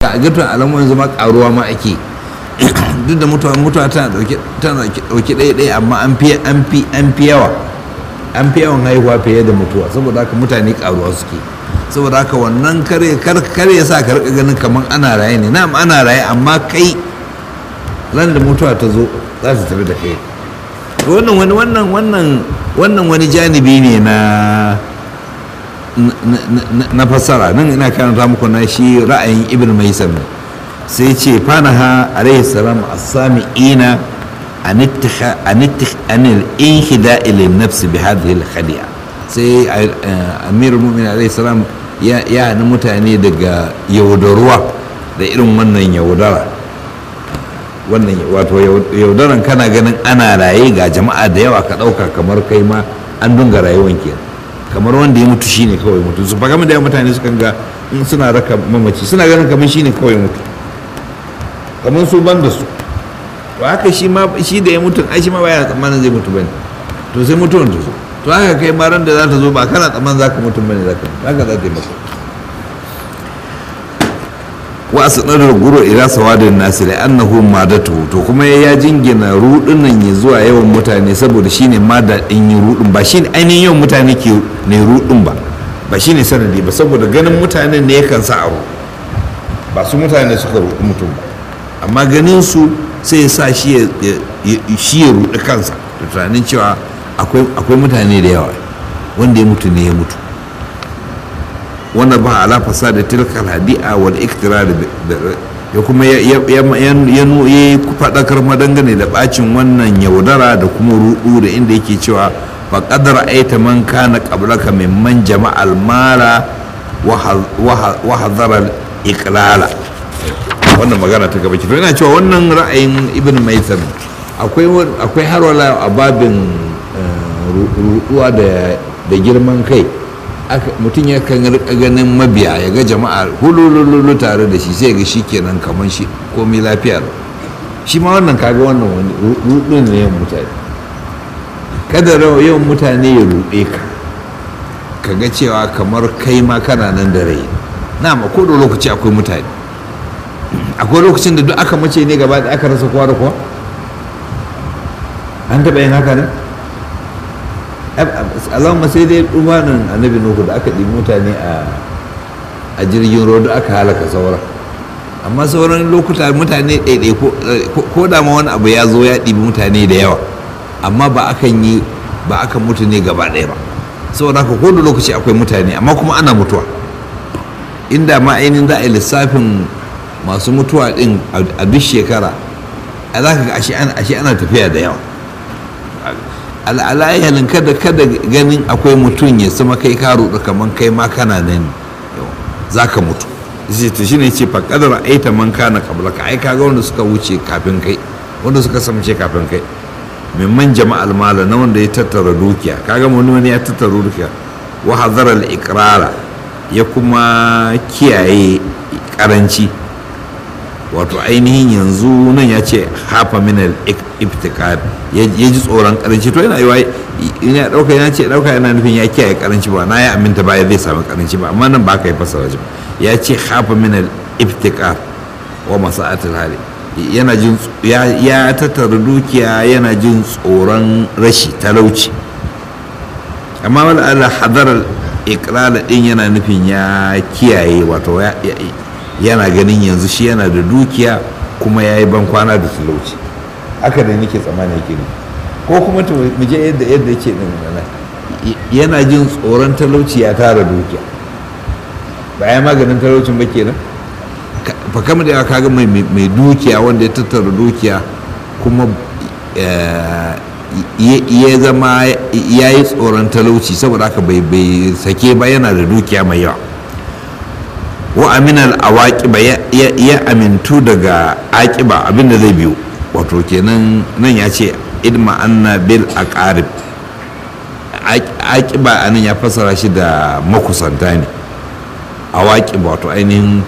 a ga alamun yanzu ma karuwa ma ake duk da mutuwa mutuwa tana dauke tana dauke ɗaya ɗaya amma an fi an fi an fi yawa an fi yawan haihuwa fiye da mutuwa saboda haka mutane karuwa suke saboda haka wannan kare kare ya sa ka rika ganin kamar ana raye ne na'am ana raye amma kai ran da mutuwa ta zo za ta tafi da kai wannan wani wannan wannan wannan wani janibi ne na na fassara nan ina karanta muku na shi ra'ayin ibn maisam sai ce fanaha alaihi salam as-sami'ina an ittikha an ittikha an al-inhida ila nafs bi hadhihi al-khadi'a sai amirul mu'minin alaihi salam ya ya mutane daga yaudaruwa da irin wannan yaudara wannan wato yaudaran kana ganin ana raye ga jama'a da yawa ka ɗauka kamar kai ma an dunga rayuwan kenan kamar wanda ya mutu shine kawai mutu su faga da mutane sukan ga in suna raka mamaci suna ganin kamar shine kawai mutu kamar su ban da su to haka shi ma shi da ya mutu ai shi ma baya tsammanin zai mutu bane to sai mutuwan ta zo to haka kai ma ran da za ta zo ba kana tsammanin zaka mutu bane zaka haka za ta yi maka wa asnadar guru ila sawadin nasi da annahu madatu to kuma ya jingina rudin nan ya zuwa yawan mutane saboda shine mada din yin rudin ba shine ainihin yawan mutane ke ne rudin ba ba shine sanadi ba saboda ganin mutanen ne yakan sa aro ba su mutane suka rudi mutum ba amma ganin su sai ya sa shi ya shi ya rudi kansa da tunanin cewa akwai mutane da yawa wanda ya mutu ne ya mutu wannan ba ala fasada tilkal hadi'a wal iktirar ya kuma ya yi faɗakar madangane da bacin wannan yaudara da kuma rudu da inda yake cewa fa qadara aita man kana qablaka mimman jama'al mala wa hadara iqlala wannan magana ta gaba to ina cewa wannan ra'ayin ibn maitan akwai akwai harwala a babin ruduwa da girman kai mutum ya kan rika ganin mabiya ya ga jama'a hulululu tare da shi sai ga shi kenan kamar shi komai lafiya shi ma wannan kaga wannan wani rudin ne yawan mutane kada yawan mutane ya rude ka ka ga cewa kamar kai ma kana nan da rai na ma ko da lokaci akwai mutane akwai lokacin da duk aka mace ne gaba da aka rasa kowa da kowa an taɓa yin haka ne allahumma sai dai dubanin annabi nuhu da aka ɗibi mutane a jirgin ruwa da aka halaka sauran amma sauran lokuta mutane ɗaiɗai ko da ma wani abu ya zo ya ɗibi mutane da yawa amma ba akan yi ba akan mutu ne gaba ɗaya ba saboda haka ko da lokaci akwai mutane amma kuma ana mutuwa inda ma ainihin za a yi lissafin masu mutuwa ɗin a duk shekara a za ka ga ashe ana tafiya da yawa al'alayyalin kada kada ganin akwai mutum ya sama kai ka ruɗu kamar kai ma kana nan za ka mutu to shi ne ce fa kadar aita man kana kabla ka ai kaga wanda suka wuce kafin kai wanda suka samce kafin kai mimman jama'al mala na wanda ya tattara dukiya kaga wani wani ya tattara dukiya wa hadara al iqrara ya kuma kiyaye karanci wato ainihin yanzu nan ya ce hafa min al-ibtikar ya ji tsoron karanci to yana yiwa ina dauka yana ce dauka yana nufin ya kiyaye karanci ba na ya aminta ba ya zai samu karanci ba amma nan ba ka yi fasara ba ya ce hafa min al-ibtikar wa masa'atul hali yana jin ya tattara dukiya yana jin tsoron rashi talauci amma wala ala hadar ikrala din yana nufin ya kiyaye wato yana ganin yanzu shi yana da dukiya kuma ya yi ban kwana da talauci haka da nake tsammani yake ne ko kuma mu je yadda yadda yake din nan yana jin tsoron talauci ya tara dukiya ba ya maganin talaucin ba kenan fa kama da kaga mai mai dukiya wanda ya tattara dukiya kuma ya zama ya yi tsoron talauci saboda haka bai sake ba yana da dukiya mai yawa wa aminal awaqiba ya amintu daga aqiba abinda zai biyo wato kenan nan ya ce idma anna bil aqarib aqiba anan ya fassara shi da makusanta ne awaqiba wato ainihin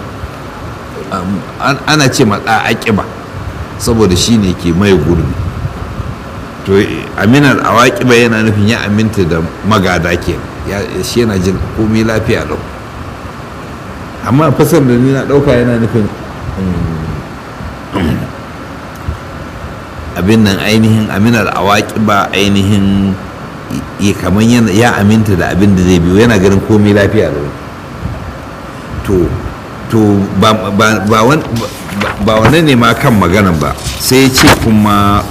ana ce matsa aqiba saboda shi ne ke mai gurbi to aminal awaqiba yana nufin ya aminta da magada ke shi yana jin komai lafiya lau amma fasar da ni na ɗauka yana nufin abin nan ainihin aminar awaki ba ainihin kamar ya aminta da abin da zai biyo yana ganin komai lafiya da to to ba wannan ne ma kan maganan ba sai ce kuma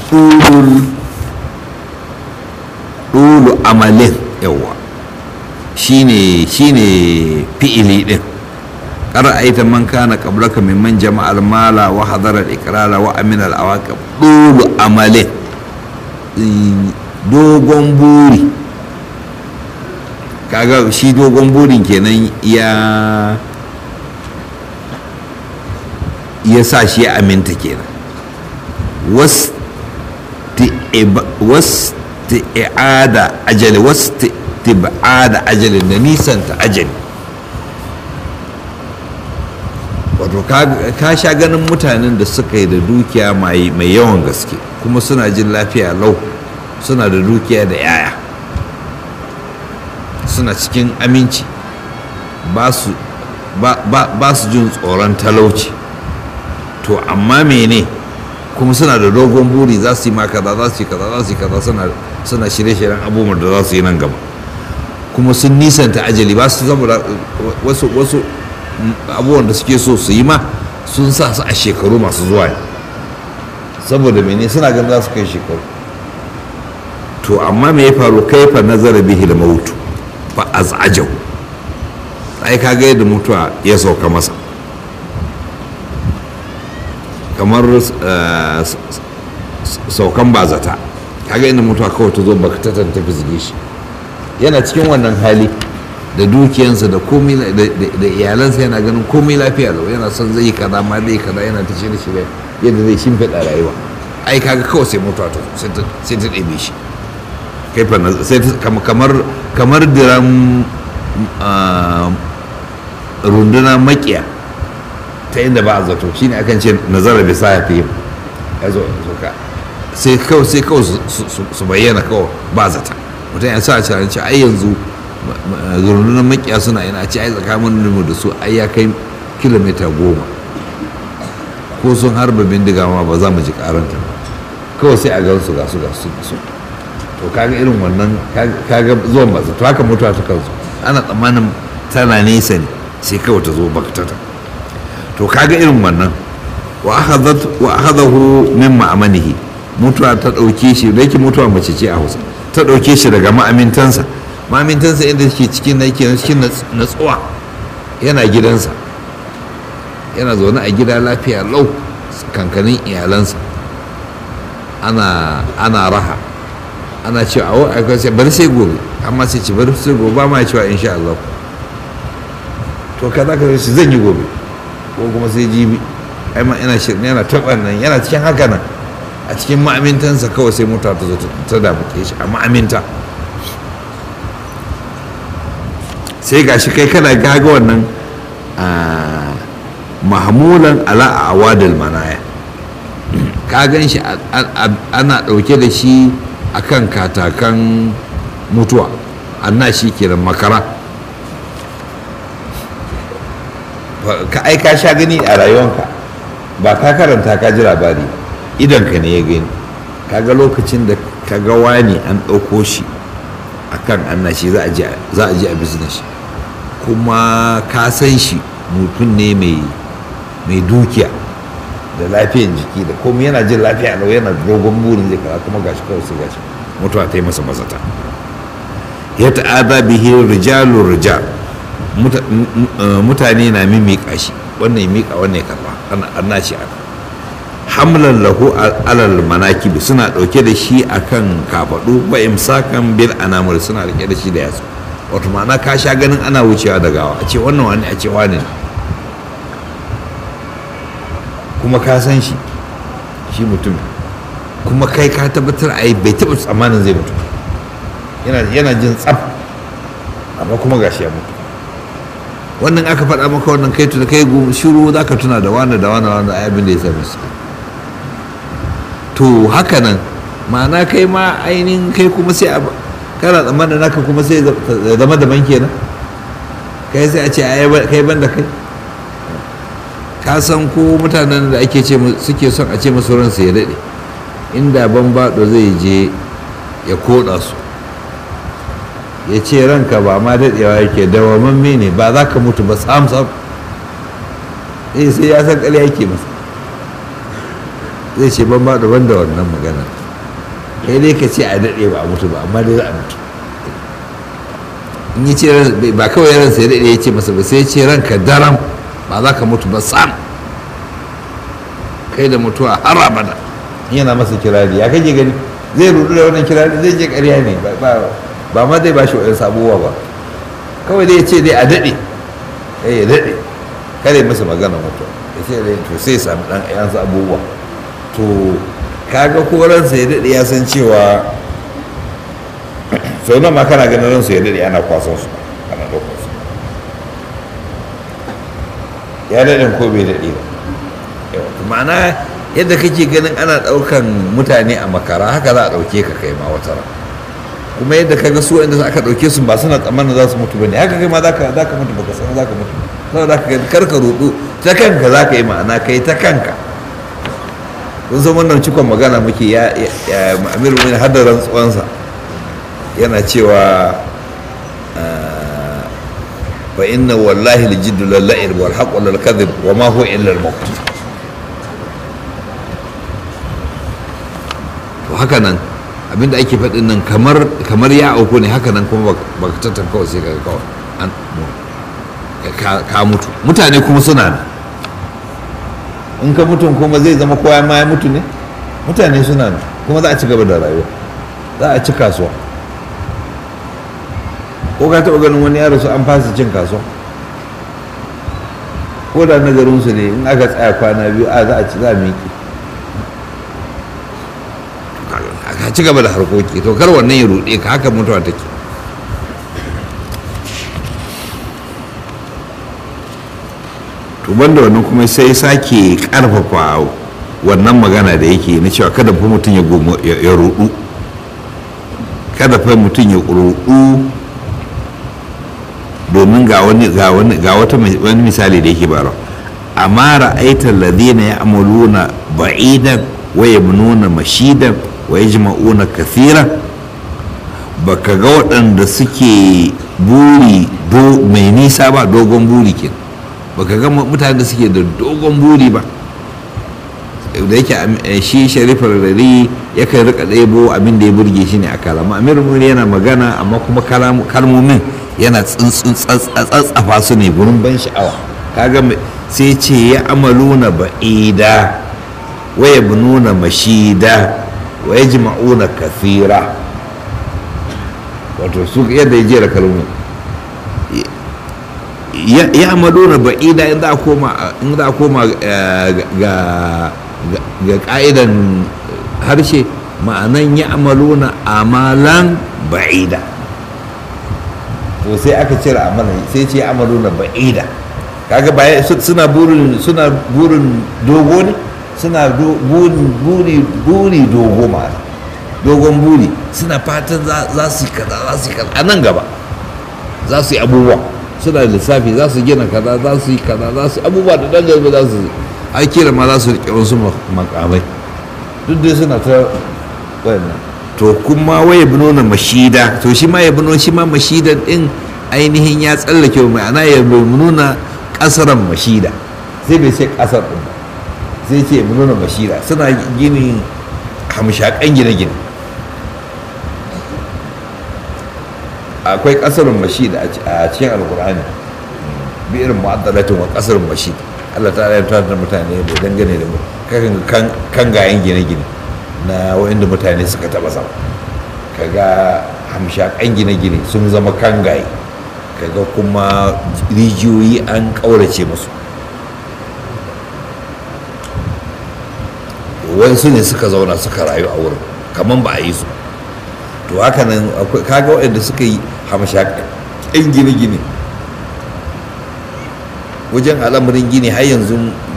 ɗulu amalin yawa shine shine fi'ili din qara'aita man kana qablaka mimman jama'al mala wa hadara al-iqrara wa amina al-awaqib ɗulu amalin dogon buri kaga shi dogon burin kenan ya ya sa shi ya aminta kenan wasu i'ada ajali wasu tibada ajali da nisanta ajali wato ka sha ganin mutanen da suka yi da dukiya mai yawan gaske kuma suna jin lafiya lau suna da dukiya da yaya suna cikin aminci ba su jin tsoron talauci to amma mene kuma suna da dogon buri za su yi ma kaza za su yi kaza za su yi kaza suna shirye-shiryen abubuwan da za su yi nan gaba kuma sun nisanta ajali ba su saboda wasu wasu abubuwan da suke so su yi ma sun sa su a shekaru masu zuwa ne saboda mene suna ganin za su kai shekaru to amma me ya faru kaifa nazara bihi da mautu fa az'ajau ai kaga yadda mutuwa ya sauka masa kamar saukan bazata kaga inda mutuwa kawai ta zo baka ta tafi zige shi yana cikin wannan hali da dukiyansa da komai da iyalansa yana ganin komai lafiya lau yana son zai kaza ma zai kaza yana ta shirye shirye yadda zai shimfiɗa rayuwa ai kaga kawai sai mutuwa ta sai ta ɗebe shi kai fa sai kamar kamar diran runduna makiya ta inda ba a zato shine akan ce nazara bi sahafi ya zo ka sai kawai sai kawai su bayyana kawai ba zata mutum ya sa a cikin ce ai yanzu rundunar makiya suna ina ce ai tsakanin mu da su ai ya kai kilomita goma ko sun harba bindiga ma ba za mu ji karanta ba kawai sai a gan su ga su ga su su to kaga irin wannan kaga zuwan ba to haka mutuwa ta kansu ana tsammanin tana nesa ne sai kawai ta zo baktata to kaga irin wannan wa akhadahu min ma'amanihi mutuwa ta dauke shi da yake mutuwa mace ce a Hausa ta dauke shi daga ma'amintansa ma'amintansa inda yake cikin na yake cikin natsuwa yana gidansa yana zaune a gida lafiya lau kankanin iyalansa ana ana raha ana cewa a wai sai bari sai gobe amma sai ce bari sai gobe ba ma cewa insha Allah to kaza ka shi zan yi gobe ko kuma sai jibi ai ma ina shirin yana taɓa nan yana cikin haka nan a cikin ma'amintansa kawai sai mota ta zo ta damuke shi a ma'aminta sai gashi kai kana gaga wannan mahmulan ala a awadil manaya ka gan shi ana ɗauke da shi a kan katakan mutuwa anna shi kenan makara ka ai ka sha gani a rayuwanka ba ka karanta ka ji labari idanka ne ya gani kaga lokacin da ka ga wani an ɗauko shi a kan anna shi za a ji a business kuma ka san shi mutum ne mai dukiya da lafiyan jiki da komai yana jin lafiya lau yana dogon burin zai kaza kuma gashi kawai sai gashi mutuwa ta yi masa mazata ya ta'ada bihi rijalun rijal mutane na mimmiƙa shi wannan ya miƙa wannan ya karba ana shi aka hamlan lahu alal manakib suna ɗauke da shi akan kafaɗu ba imsakan bil anamur suna rike da shi da yatsu wato ma'ana ka sha ganin ana wucewa da gawa a ce wannan wani a ce wani kuma ka san shi shi mutum kuma kai ka tabbatar a yi bai taɓa tsammanin zai mutu yana jin tsaf amma kuma gashi ya mutu wannan aka faɗa maka wannan kai tuna kai shiru za ka tuna da wani da wani wani abin da ya sami su to haka nan ma'ana kai ma ainihin kai kuma sai a kana tsammanin naka kuma sai zama daban kenan kai sai a ce kai ban da kai ka san ko mutanen da ake ce suke son a ce musu ransu ya daɗe inda ban baɗo zai je ya koɗa su ya ce ranka ba ma daɗewa yake dawamamme ne ba za ka mutu ba sam sam eh sai ya san ƙarya yake masa zai ce ban baɗo ban da wannan magana kai dai ka ce a daɗe ba a mutu ba amma dai za a mutu in yi ce ba kawai ransa ya daɗe ya ce masa ba sai ya ce ranka daram ba za ka mutu ba sam kai da mutuwa har abada yana masa kirari ya kake gani zai rudu da wannan kirari zai je ƙarya ne ba ma zai ba shi wa'yan sabuwa ba kawai dai ya ce dai a daɗe ya daɗe kare masa magana mutuwa ya ce dai to sai sami ɗan ɗayan abubuwa to kaga ko ransa ya daɗe ya san cewa sau nan ma kana ganin ransa ya daɗe ana kwasan su ana ɗaukar su ya daɗin ko bai daɗe ba ma'ana yadda kake ganin ana ɗaukan mutane a makara haka za a ɗauke ka kai ma wata ran kuma yadda ka ga su inda aka ɗauke su ba suna tsammanin za su mutu ba ne haka kai ma za ka mutu baka san za ka mutu saboda ka kar ka rudu ta kanka za ka yi ma'ana kai ta kanka kun san wannan cikon magana muke ya amir mun har da rantsuwansa yana cewa fa inna wallahi aljiddu lalla'ir wal haqqu lal kadhib wa ma huwa illa al maut to haka nan abinda ake faɗin nan kamar kamar ya auku ne haka nan kuma baka tattan kawai sai ka kawai an ka mutu mutane kuma suna nan in ka mutum kuma zai zama kowa ma ya mutu ne mutane suna nan kuma za a ci gaba da rayuwa za a ci kasuwa ko ka taɓa ganin wani yaro su an fasa cin kasuwa ko da nazarinsu ne in aka tsaya kwana biyu a za a ci za a miƙe ka ci gaba da harkoki to kar wannan ya ruɗe ka haka mutuwa take to banda wannan kuma sai sake karfafa wannan magana da yake na cewa kada fa mutum ya ruɗu kada fa mutum ya ruɗu domin ga wani ga wani ga wata wani misali da yake bara amma ra'aita alladhina ya'maluna ba'idan wa yabnuna mashidan wa yajma'una kathira baka ga waɗanda suke buri do mai nisa ba dogon buri ke baka ga mutane da suke da dogon buri ba da yake shi sharifar rari yakan rika ɗebo abin da ya burge shi ne a kalama amir muri yana magana amma kuma kalmomin yana tsatsafa su ne gurin ban sha'awa kaga sai ce ya amaluna ba'ida wa yabnuna mashida wa yajma'una kathira wato su yadda ya jera kalmomin ya amaluna ba'ida in za a koma in za a koma ga ga ka'idan harshe ma'anan ya amaluna amalan ba'ida to sai aka cire amalan sai ce amaluna ba'ida kaga baya suna burin suna burin dogo ne suna burin buri buri dogo ma'ana dogon buri suna fatan za su yi kaza za su yi kaza a nan gaba za su yi abubuwa suna lissafi za su gina kaza za su yi kaza za su abubuwa da dan gaba za su yi a kira ma za su riƙe wasu makamai duk dai suna ta wannan to kuma waye nuna mashida to shi ma ya nuna shi ma mashidan din ainihin ya tsallake ma'ana ya nuna kasaran mashida sai bai ce kasar din ba sai ce nuna mashida suna gini hamshakan gine-gine akwai kasarin mashida a cikin alkur'ani bi irin mu'addalatin wa kasarin mashida Allah ta ya da mutane da dangane da kan kan gayen gine-gine na wa'inda mutane suka taba sama kaga hamshakan gine-gine sun zama kan gaye kaga kuma rijiyoyi an ƙaurace musu wasu ne suka zauna suka rayu a wurin kamar ba a yi su to haka nan kaga waɗanda suka yi hamshakan gine-gine wajen al'amarin gini har yanzu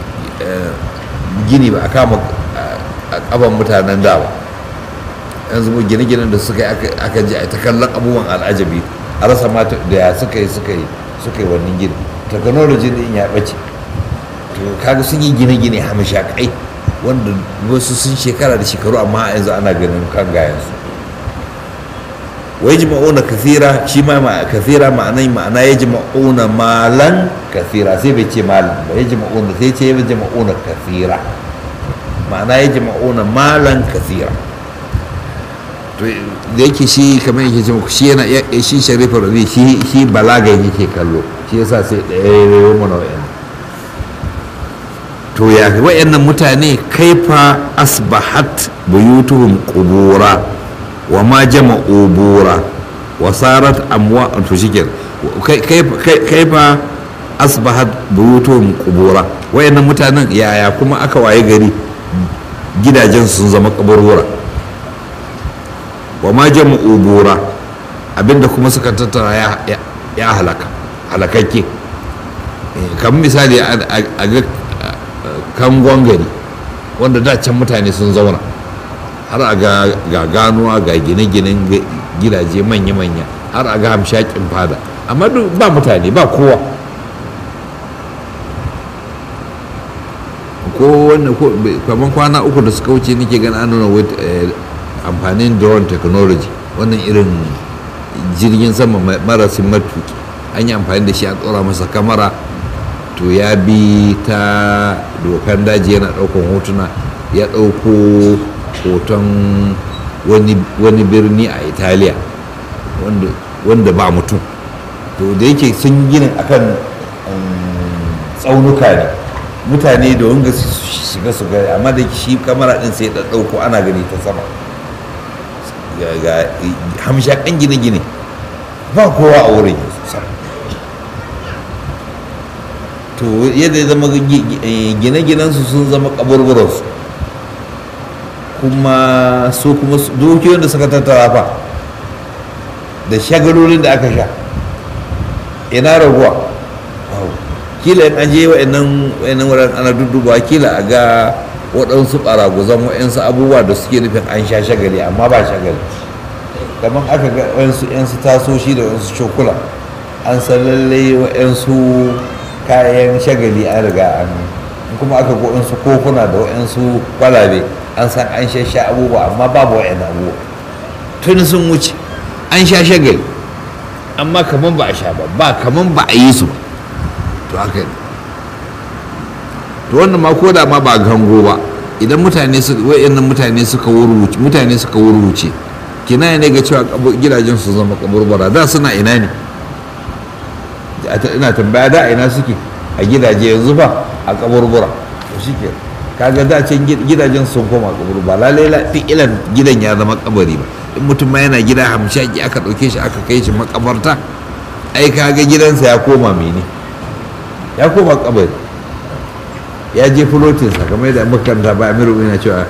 gini ba a kama a kaban mutanen da ba yanzu gine-ginen da suka yi aka ji a ta kallon abubuwan al'ajabi a rasa mata da ya suka yi suka yi suka yi wannan gini technology din ya ɓace to to kaga sun yi gine-gine hamshakai wanda wasu sun shekara da shekaru amma yanzu ana ganin kan gayansu wai jima'una kathira shi ma kathira ma'anai ma'ana ya jima'una malan kathira sai bai ce malan ba ya jima'una sai ce ya jima'una kathira ma'ana ya jima'una malan kathira to da yake shi kamar yake ce shi yana shi sharifa rabi shi shi balagan yake kallo shi yasa sai ɗaya ya mana wa'yan to ya wa'annan mutane kaifa asbahat buyutuhum qubura wa ma jama'u bura wa sarat amwa to shike kaifa asbahat buyutuhum qubura wa'annan mutanen yaya kuma aka waye gari gidajen sun zama kaburbura wa ma jama'u bura abinda kuma suka tattara ya halaka halakakke kamar misali a ga kangon gari wanda da can mutane sun zauna har a ga ganuwa ga gine-ginen gidaje manya-manya har a ga hamshakin fada amma ba mutane ba kowa ko wannan kamar kwana uku da suka wuce nake gani an nuna amfanin drone technology wannan irin jirgin sama marasin matuki an yi amfani da shi a tsora masa kamara to ya bi ta dokan daji yana daukan hotuna ya dauko hoton wani birni a italiya wanda ba mutum to da yake sun gina akan tsaunuka ne mutane da wanga su shiga su gari amma da shi kamara din sai da dauko ana gani ta sama ga hamshakan gine-gine ba kowa a wurin yanzu to yadda ya zama gine-ginensu sun zama kaburburansu kuma su kuma dukiyoyin da suka tattara fa da shagalolin da aka sha ina raguwa kila in an je wa'annan wurin ana dudduba kila a ga waɗansu ɓaraguzan wa'yansu abubuwa da suke nufin an sha shagali amma ba shagali kamar aka ga wa'yansu 'yansu tasoshi da wa'yansu cokula an san lallai wa'yansu kayan shagali an riga an kuma aka ga wa'yansu kofuna da wa'yansu kwalabe an san an sha abubuwa amma babu wa'yan abubuwa tun sun wuce an sha shagali amma kamar ba a sha ba ba kamar ba a yi su ba to haka ne to wannan ma ko da ma ba gango ba idan mutane su wayannan mutane suka wuruce mutane suka wuruce kina ne ga cewa gidajen su zama kaburbura da suna ina ne ina tambaya da ina suke a gidaje yanzu ba a kaburbura to shike kaga da can gidajen sun koma kaburbura lalai ilan gidan ya zama kabari ba in mutum ma yana gida hamshaki aka ɗauke shi aka kai shi makabarta ai kaga gidansa ya koma mene ya koma kabari ya je fulotinsa kamar yadda makaranta ba amiru yana cewa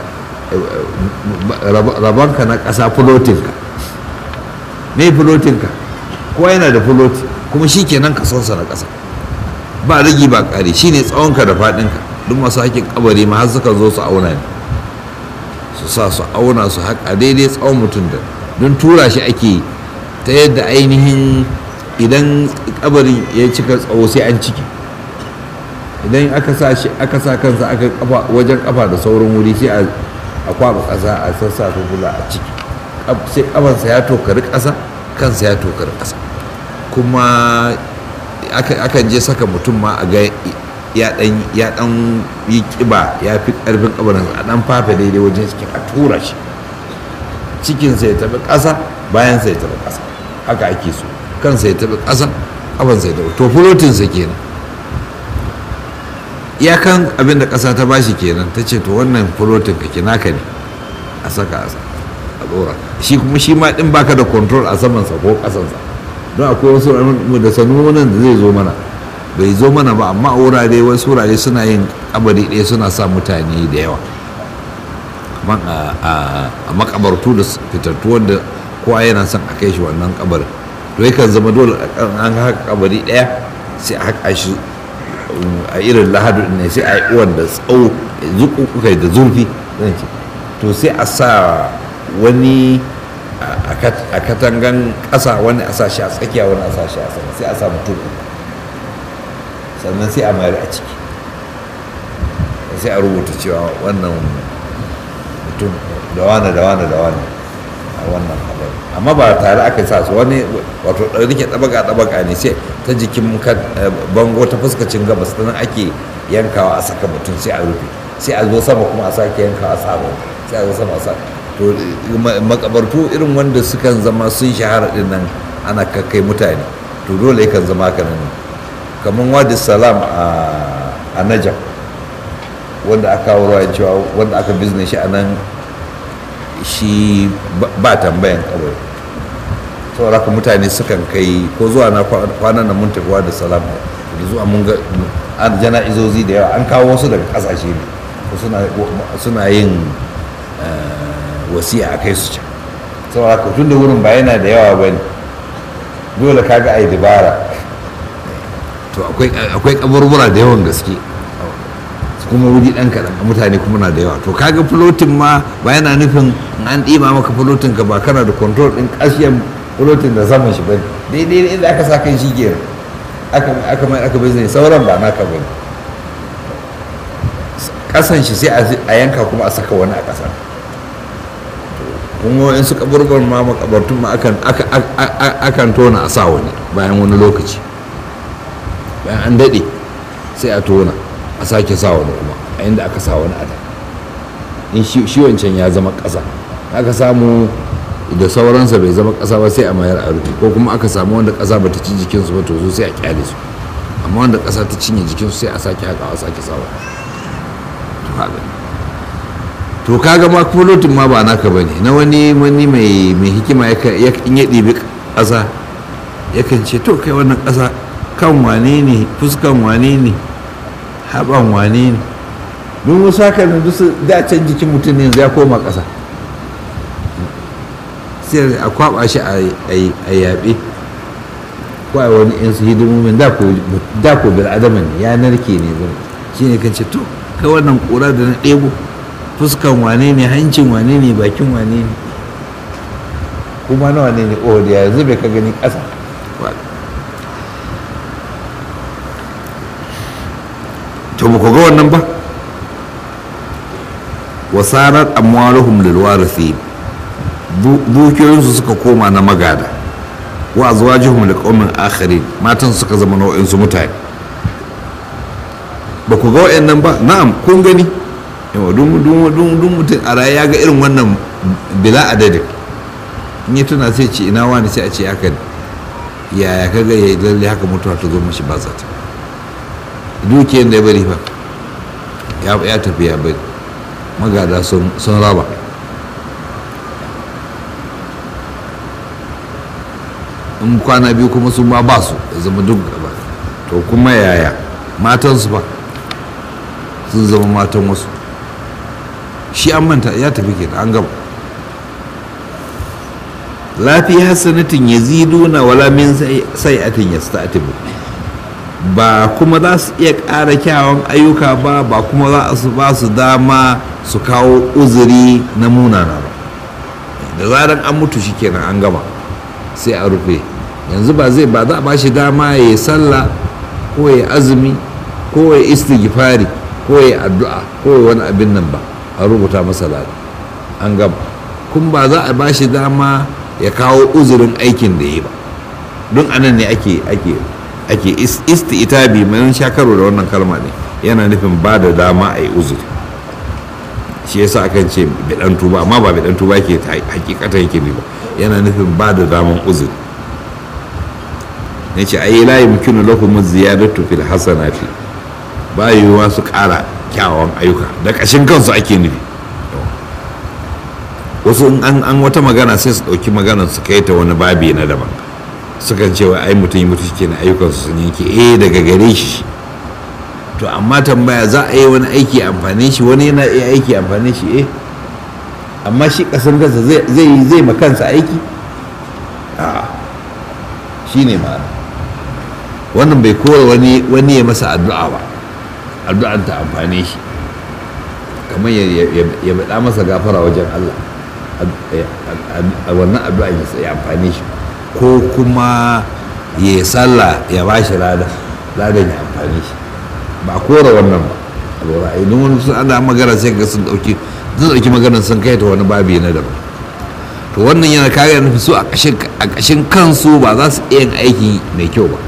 rabonka na ƙasa fulotinka me fulotinka kowa yana da fuloti kuma shi kenan kasonsa na ƙasa ba rigi ba ƙari shi ne tsawonka da faɗinka duk masu haƙin kabari ma har suka zo su auna ne su sa su auna su haƙa daidai tsawon mutum da don tura shi ake yi ta yadda ainihin idan kabarin ya cika tsawo sai an ciki idan aka sa shi aka sa kansa aka kafa wajen kafa da sauran wuri sai a kwaba ƙasa a sassa fufula a ciki sai kafansa ya tokari ƙasa kansa ya tokari ƙasa kuma akan je saka mutum ma a ga ya dan ya dan yi kiba ya fi karfin kabarin a dan fafe daidai wajen cikin a tura shi cikinsa ya tafi ƙasa bayansa ya tafi ƙasa haka ake so kansa ya tafi ƙasa kafansa ya tafi to fulotinsa kenan iyakan abin da ƙasa ta bashi kenan ta ce to wannan fulotin ka kina ka ne a saka a tsora shi kuma shi ma din baka da control a samansa ko ƙasansa don akwai wasu da sanunan da zai zo mana bai zo mana ba amma a wurare wasu wurare suna yin kabari ɗaya suna sa mutane da yawa kamar a makabartu da fitattu wanda kowa yana son a kai shi wannan kabarin to yakan zama dole an haka kabari ɗaya sai a haka shi a irin lahadu ne sai a yi uwan da tsawo zuƙuƙukai da zurfi zan ce to sai a sa wani a katangan ƙasa wani a sa shi a tsakiya wani a sa shi a sama sai a sa mutum sannan sai a mayar a ciki sai a rubuta cewa wannan mutum da wane da wane da wane a wannan kabari amma ba tare aka sa su wani wato rike ɗabaga ɗabaga ne sai ta jikin bango ta fuskacin gabas ta nan ake yankawa a saka mutum sai a rufe sai a zo sama kuma a sake yankawa a saba sai a zo sama a saka to makabartu irin wanda sukan zama sun shahara din nan ana kakkai mutane to dole yakan zama haka nan kamar wadi salam a najam wanda aka kawo ruwa cewa wanda aka bizne shi a nan shi ba tambayan kabari saboda haka mutane sukan kai ko zuwa na kwanan nan mun tafi wadi salam da zuwa mun ga jana'izozi da yawa an kawo wasu daga kasashe ne suna yin wasiya a kai su can saboda haka tun da wurin ba yana da yawa ba ne dole kaga a yi dabara to akwai kaburbura da yawan gaske kuma wuri ɗan kaɗan mutane kuma na da yawa to kaga fulotin ma ba yana nufin an ɗima maka fulotin ka ba kana da control ɗin ƙashiyan fulotin da saman shi ba daidai inda aka sa kan shi ke aka mai aka bai sauran ba naka ba ƙasan shi sai a yanka kuma a saka wani a ƙasa kuma in su kaburbar ma makabartun ma akan tona a sa wani bayan wani lokaci bayan an daɗe sai a tona a sake sa wani kuma a inda aka sa wani ada in shi wancan ya zama ƙasa aka samu da sauransa bai zama ƙasa ba sai a mayar a rufe ko kuma aka samu wanda ƙasa ba ta ci jikinsu ba to so sai a kyale su amma wanda ƙasa ta cinye jikinsu sai a sake haƙawa sake sawa to haka to kaga ma fulotin ma ba naka ba ne na wani wani mai hikima in ya ɗibi ƙasa yakan ce to kai wannan ƙasa kan wane ne fuskan wane ne haɓan wane ne don wasu haka ne duk da can jikin mutum ne ya koma ƙasa sai a kwaɓa shi a yaɓe ko a wani yan su hidimomin da ko bil adama ne ya narke ne shi ne kan ce to kai wannan ƙura da na ɗebo fuskan wane ne hancin wane ne bakin wane ne kuma na wane ne oh da yanzu bai ka gani ƙasa to ba ku ga wannan ba wasarar amwaluhum lil warithi dukiyoyinsu suka koma na magada wa azwajuhum liqaumin akharin matan suka zama nau'in su mutane ba ku ga wayannan ba na'am kun gani yawa dun mutum a raye ya ga irin wannan bila adadin in ya tuna sai ce ina wani sai a ce haka yaya ka ga yayi lalle haka mutuwa ta zo mashi ba zata dukiyar da ya bari fa ya tafi ya bari magada sun raba in kwana biyu kuma sun ma ba su ya zama duk gaba to kuma yaya matansu ba sun zama matan wasu shi an manta ya tafi ke an gaba lafiya sanatin ya ziduna wala min sai atin ya sta'atibu ba kuma za su iya ƙara kyawun ayyuka ba ba kuma za su ba su dama su kawo uzuri na munana ba da zaran an mutu shi kenan an gama sai a rufe yanzu ba zai ba za a ba shi dama ya yi sallah ko ya azumi ko ya istighfari ko ya addu'a ko ya wani abin nan ba a rubuta masa lada an gama kun ba za a ba shi dama ya kawo uzurin aikin da ya ba don anan ne ake ake ake isti'itabi mai shakaro da wannan kalma ne yana nufin ba da dama a yi uzuri shi yasa akan ce bidan tuba amma ba bidan tuba ke hakikatan yake bi ba yana nufin ba da daman uzuri ne ce ayi la yumkinu lahum ziyadatu fil hasanati ba yiwuwa su ƙara kyawawan ayyuka da ƙashin kansu ake nufi wasu in an wata magana sai su ɗauki maganar su kai ta wani babi na daban sukan cewa ai mutum yi mutu shi ayyukansu sun yanke eh daga gare shi to amma tambaya za a yi wani aiki amfani shi wani yana iya aiki amfani shi eh amma shi kasan kansa zai yi zai ma kansa aiki a shi ne ma'ana wannan bai kora wani wani ya masa addu'a ba addu'an ta amfani shi kamar ya baɗa masa gafara wajen Allah a wannan addu'an ya amfani shi ko kuma ya sallah ya ba shi lada ladan ya amfani shi ba kora wannan ba lura idan wani sun ana magana sai ga sun dauki sun dauki maganar sun kai ta wani babi na daban to wannan yana kare nufi su a ƙashin kansu ba za su iya yin aiki mai kyau ba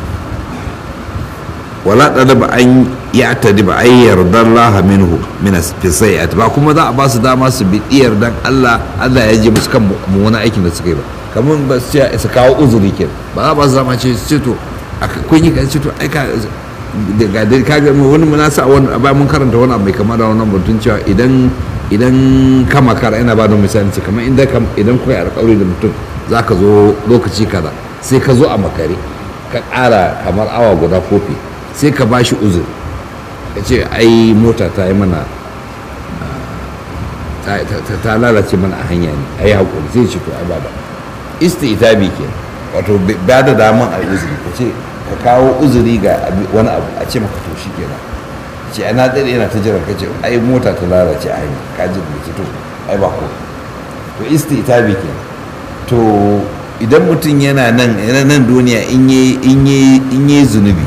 wala ɗada ba an ya tadi ba ai yardar laha minhu min fisayat ba kuma za a ba su dama su bi yardan Allah Allah ya ji musu kan wani aikin da suka yi ba kamar ba su ce su kawo uzuri ke ba za a ba su dama ce su ce to kun yi kan ce to ai ka ga dai ka ga wani munasa wani ba mun karanta wani abu mai kama da wannan batun cewa idan idan ka makara ina ba da misali ce kamar idan idan kuka yi alƙawari da mutum za ka zo lokaci kaza sai ka zo a makare ka ƙara kamar awa guda kofi sai ka ba shi uzur ka ce ai mota ta yi mana ta lalace mana a hanya ne a yi haƙuri sai ce to ai ba ba isti ita bi ke wato ba da daman a uzuri ka ce ka kawo uzuri ga wani abu a ce maka to shi kenan ce ana ɗaya yana ta jiran ka ce ai mota ta lalace a hanya ka ji da ce to ai ba ko to isti ita bi ke to idan mutum yana nan nan duniya in yi zunubi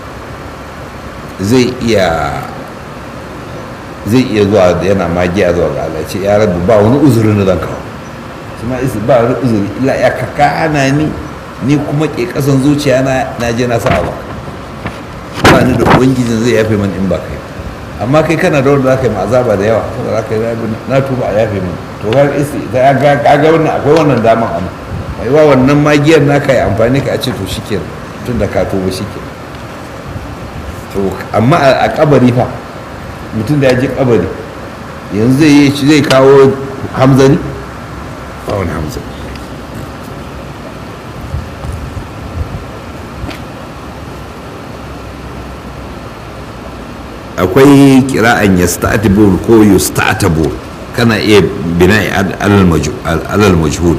zai iya zai iya zuwa yana magiya zuwa ga Allah ce ya rabu ba wani uzurin da zan kawo shi ma isi ba wani uzuri illa ya kaka ana ni ni kuma ke kasan zuciya na na je na sa ba ba ni da ubangijin zai yafe man in ba kai amma kai kana da wanda zaka yi azaba da yawa saboda zaka yi na tuba a yafe min to ga isi ta ga ga wannan akwai wannan daman amma mai wa wannan magiyar naka yi amfani ka a ce to shikenan tun da ka tuba shikenan to amma a kabari fa mutum da ya ji kabari yanzu zai yi zai kawo hamzani ba wani hamzani akwai kira'an ya sta'atibur ko yu sta'atabur kana iya bina'i alal majhul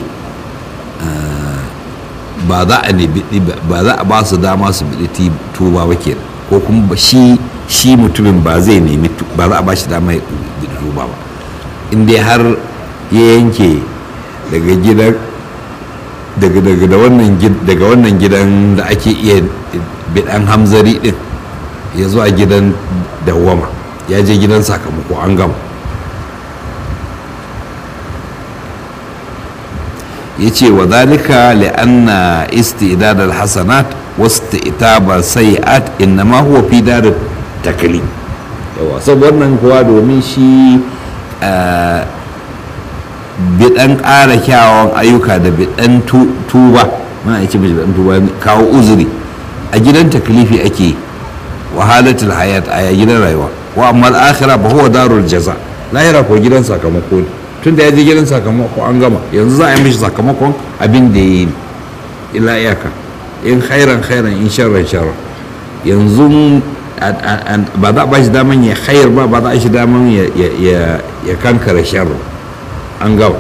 ba za a ba za a ba su dama su bi tuba ba kenan ko kuma shi shi mutumin ba zai nemi ba za a ba shi dama ya tuba ba in dai har ya yanke daga gidan daga daga da wannan daga wannan gidan da ake iya bidan hamzari din ya zuwa gidan dawwama ya je gidan sakamako an gama ya ce wa zalika li'anna istidad al-hasanat wasu itaba sayi'at innama huwa fi dar taklim yawa saboda wannan kuwa domin shi bidan ƙara kyawun ayyuka da bidan tuba ma ce bidan tuba kawo uzuri a gidan taklifi ake wahalatul hayat a gidan rayuwa wa amma al-akhirah ba huwa darul jaza lahira ko gidan sakamako ne tun da ya je gidan sakamako an gama yanzu za a yi mishi sakamakon abin da ya yi ila iyaka in khairan khairan in sharran sharran yanzu ba za a ba shi daman ya khair ba ba za a shi daman ya kankara sharran an gama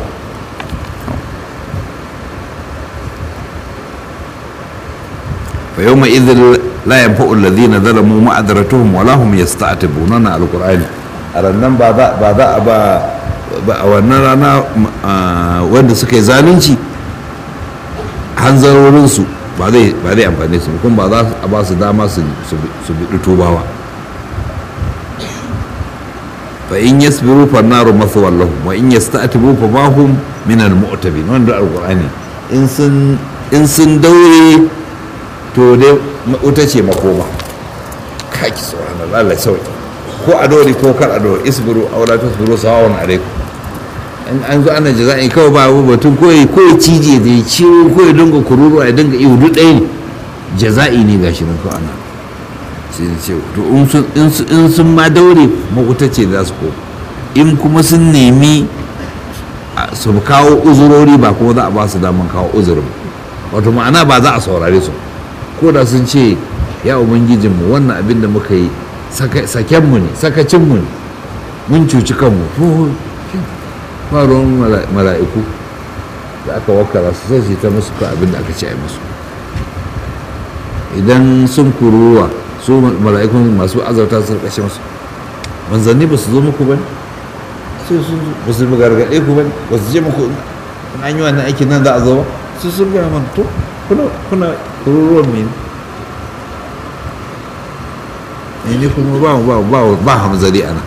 fa yau mai izin la yanfa'u alladhina zalamu ma'adaratuhum wala hum yasta'tibuna na alqur'ani a rannan ba za a ba a wannan rana wanda suka yi zalunci hanzarorinsu ba zai amfani su kuma ba za a ba su dama su biɗi tubawa fa in yasbiru fa naru masu wallahu wa in yasta'tibu fa ma hum min al mu'tabin wanda alqur'ani in sun in sun daure to dai wuta ce makoma kaki subhanallah Allah sauki ko a dori ko kar a dori isbiru aw la tasbiru sawa'un alaikum in an zo ana jaza'i kawai ba abu batun ko ya ko cije da ya ciwo ko ya dinga kururu ya dinga ihu duk ɗaya ne jaza'i ne gashi nan ko ana sai ce to in sun ma daure makuta ce za su koma in kuma sun nemi su kawo uzurori ba kuma za a ba su daman kawo uzurin wato ma'ana ba za a saurare su ko da sun ce ya ubangijinmu wannan abin da muka yi sakenmu ne sakacinmu ne mun cuci kanmu faruwan mala'iku da aka wakara su sai ta musu ka abin da aka ce a musu idan sun kuruwa su mala'ikun masu azauta su kashe musu manzanni ba su zo muku ba sai sun ba su gargaɗe ku ba ba su je muku an yi wannan aikin nan za a zo ba su sun gaya man to kuna kururuwan mene ne kuma ba ba ba ba hamzari ana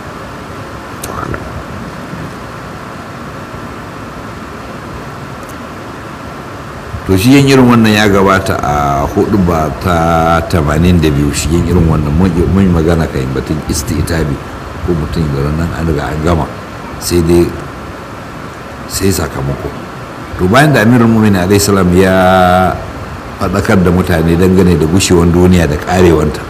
to shi yin irin wannan ya gabata a hudu ba ta 82 shi yin irin wannan mun yi magana kan batun istitabi ko mutum da nan an riga an gama sai dai sai sakamako to bayan da amirul mu'minin alaihi salam ya faɗakar da mutane dangane da gushewan duniya da karewanta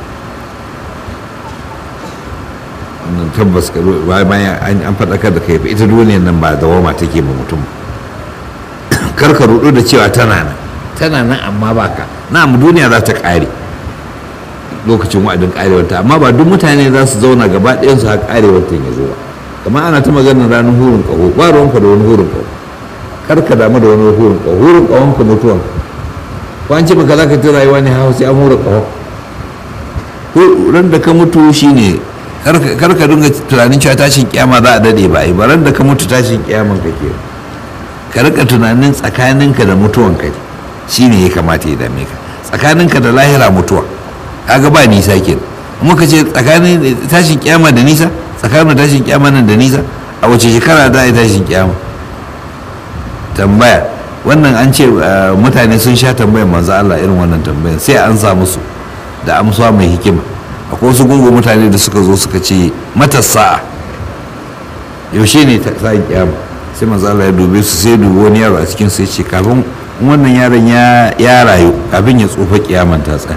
wannan tabbas bayan an faɗakar da kai ita duniyan nan ba dawama take ma mutum karka rudu da cewa tana nan tana nan amma ba ka na'am duniya za ta ƙare lokacin wa'adin ƙarewanta amma ba duk mutane za su zauna gaba ɗayan su har ƙarewanta ya zo ba kamar ana ta maganar ranar hurin ƙaho ba ruwanka da wani hurin ƙaho karka damu da wani hurin ƙaho hurin ƙahon ka mutuwan ko an ce maka za ka ta rayuwa ne hau sai an hura ƙaho ran da ka mutu shine karka dinga tunanin cewa tashin kiyama za a dade ba ba ran da ka mutu tashin kiyaman ka ke ka rika tunanin tsakaninka da mutuwan kai shine ya kamata ya dame ka tsakaninka da lahira mutuwa kaga ba nisa ke muka ce tsakanin tashin kiyama da nisa tsakanin tashin kiyama nan da nisa a wace shekara za a yi tashin kiyama tambaya wannan an ce mutane sun sha tambayar manzo Allah irin wannan tambayar sai an sa musu da amsa mai hikima akwai wasu gungun mutane da suka zo suka ce matasa yaushe ne ta sa'in kiyama sai manzo Allah ya dube su sai dubi wani yaro a cikin sai ce kafin wannan yaron ya rayu kafin ya tsufa kiyaman ta tsaya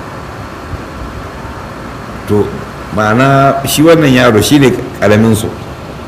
to ma'ana shi wannan yaro shi ne karamin su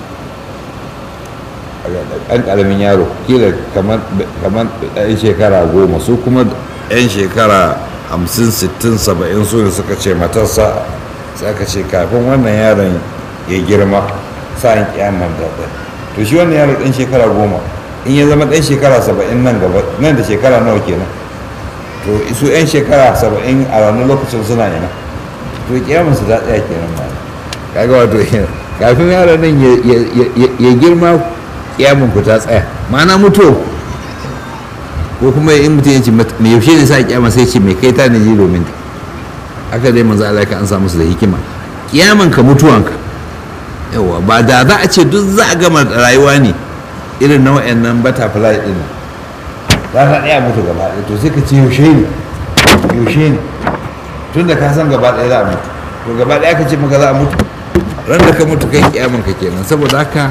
ɗan karamin yaro kila kamar ɗan shekara goma su kuma ɗan shekara hamsin sittin saba'in su ne suka ce matarsa sai aka ce kafin wannan yaron ya girma sa'an kiyaman da to shi wannan yaro ɗan shekara goma in ya zama ɗan shekara saba'in nan gaba nan da shekara nawa kenan to su 'yan shekara saba'in a ranar lokacin suna yana to kiyaman su ta tsaya kenan ma kaga wato kafin yaron nan ya girma kiyaman ku ta tsaya ma'ana mutuwa ko kuma in mutum ya ce mai yaushe ne sa kiyama sai ce mai kai ta ne ji domin ta haka dai manzo Allah ka an samu su da hikima kiyaman ka mutuwanka yawa ba da za a ce duk za a gama rayuwa ne irin na wayannan butterfly din za ka ɗaya mutu gaba ɗaya to sai ka ce yaushe ne yaushe ne tun da ka san gaba ɗaya za a mutu to gaba ɗaya ka ce maka za a mutu ran da ka mutu kai kiyaman ka kenan saboda haka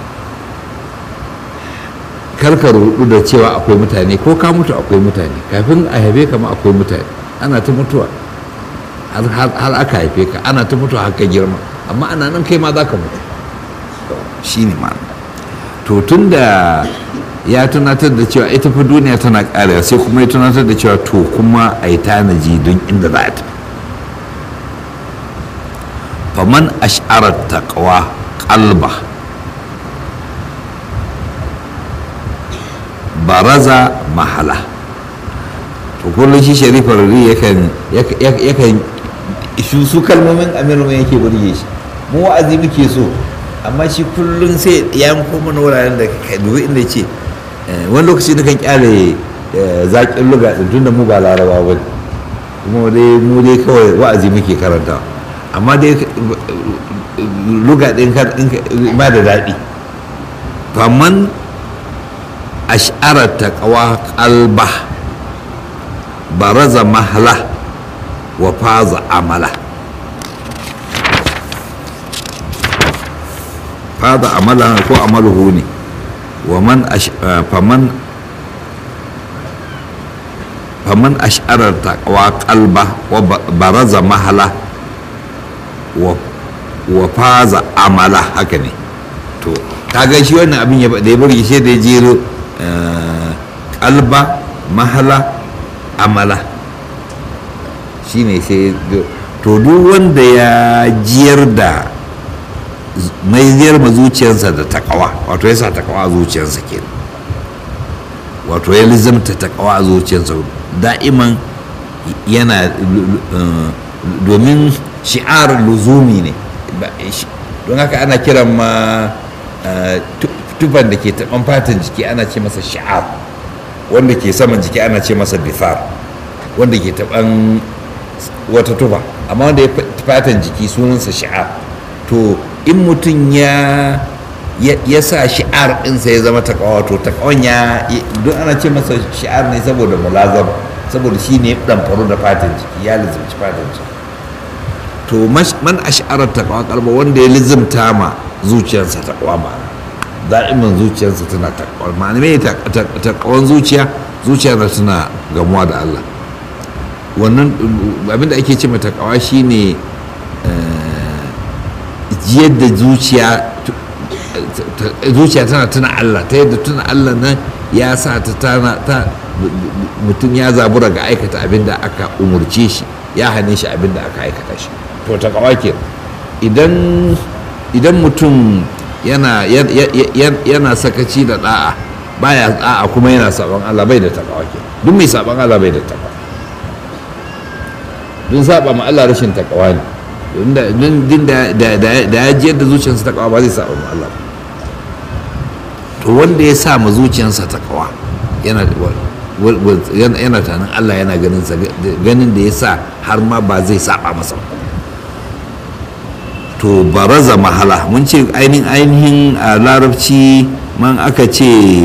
karka rudu da cewa akwai mutane ko ka mutu akwai mutane kafin a haife ka ma akwai mutane ana ta mutuwa har aka haife ka ana ta mutuwa har ka girma amma ana nan kai ma za ka mutu shi ne ma to tun da ya tunatar da cewa ita fa duniya tana karewa sai kuma ya tunatar da cewa to kuma a yi tanaji don inda za a tafi faman ash'arar taqwa qalba baraza mahala to kullum shi sharifa rari yakan yakan su kalmomin amiru mai yake burge shi mu wa'azi muke so amma shi kullum sai ya koma na wuraren da ka dubi inda ce wani lokaci na kan kyale zaƙin luga din tunda mu ba laraba ba kuma dai mu dai kawai wa'azi muke karanta amma dai luga din ba da daɗi faman ash'arar taqwa qalba baraza mahla wa faza amala faza amala ko amaluhu ne wa man faman faman ash'arar taqwa qalba wa baraza mahla wa faza amala haka ne to kaga shi wannan abin da ya burge shi da ya jero kalba mahala amala shi ne sai to duk wanda ya jiyar da mai ziyar ma zuciyarsa da takawa wato ya sa takawa a zuciyarsa ke wato ya lizamta takawa a zuciyarsa da'iman yana domin shi'ar luzumi ne don haka ana kiran ma tufan da ke taɓan fatan jiki ana ce masa sha'ar wanda ke saman jiki ana ce masa bifar wanda ke taɓan wata tufa amma wanda ya fatan jiki sunansa shi'ar to in mutum ya ya sa shi'ar ɗinsa ya zama takawa to takawan ya duk ana ce masa shi'ar ne saboda mulazama saboda shi ne ɗan faru da fatan jiki ya lizimci fatan jiki to man ash'arar takawa kalba wanda ya lizimta ma zuciyarsa takawa ba da'imin zuciyarsa tana takawa ma'ana me takawan zuciya zuciya na tana gamuwa da Allah wannan abinda ake ce mai takawa shine jiyar da zuciya zuciya tana tuna Allah ta yadda tuna Allah nan ya sa ta tana ta mutum ya zabura ga aikata abin da aka umurce shi ya hane shi abin da aka aikata shi to ta ke idan idan mutum yana yana sakaci da da'a baya da'a kuma yana saban Allah bai da takawa ke duk mai saban Allah bai da takawa dun saba ma Allah rashin takawa ne din da ya jiyar da zuciyarsa takawa ba zai saba ma Allah to wanda ya sa ma zuciyarsa takawa yana yana tanin Allah yana ganin sa ganin da ya sa har ma ba zai saba masa to baraza mahala mun ce ainihin ainihin a larabci man aka ce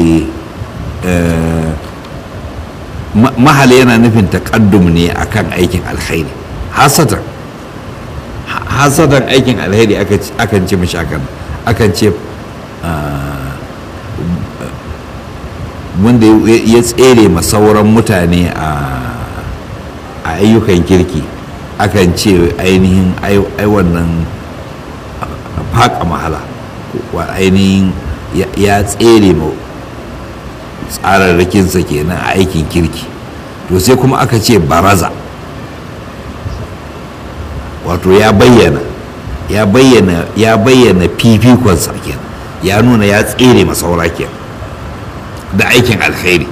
mahal yana nufin takaddum ne akan aikin alkhairi hasatan hasatan aikin alkhairi akan ce mashi akan akan ce wanda ya tsere ma sauran mutane a ayyukan kirki akan ce ainihin ai wannan faƙa mahala wa ainihin ya tsere ma tsararrakinsa kenan a aikin kirki to sai kuma aka ce baraza wato ya bayyana ya bayyana ya bayyana fifikonsa kenan ya nuna ya tsere ma saura kenan da aikin alkhairi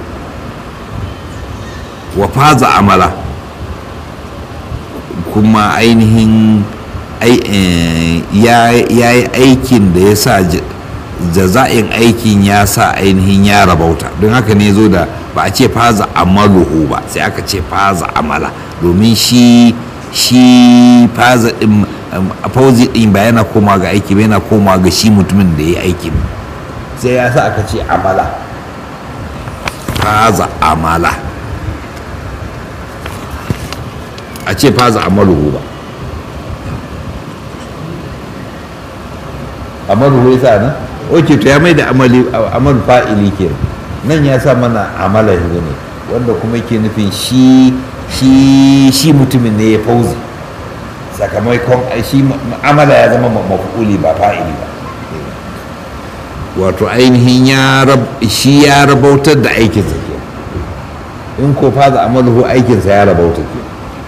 wa faza amala kuma ainihin ya yi aikin da ya sa jaza'in aikin ya sa ainihin ya rabauta don haka ne zo da ba a ce faza amaluhu ba sai aka ce faza amala domin shi shi faza din fauzi din ba yana koma ga aiki ba yana koma ga shi mutumin da ya yi aikin sai ya sa aka ce amala faza amala a ce faza amaluhu ba amalu ya sa nan oke to ya mai da amali amal fa'ili ke nan ya sa mana amala ne wanda kuma yake nufin shi shi shi mutumin ne ya fauzi sakamakon shi amala ya zama mafu'uli ba fa'ili ba wato ainihin ya shi ya rabautar da aikinsa ke in ko faza amaluhu aikinsa ya rabauta ke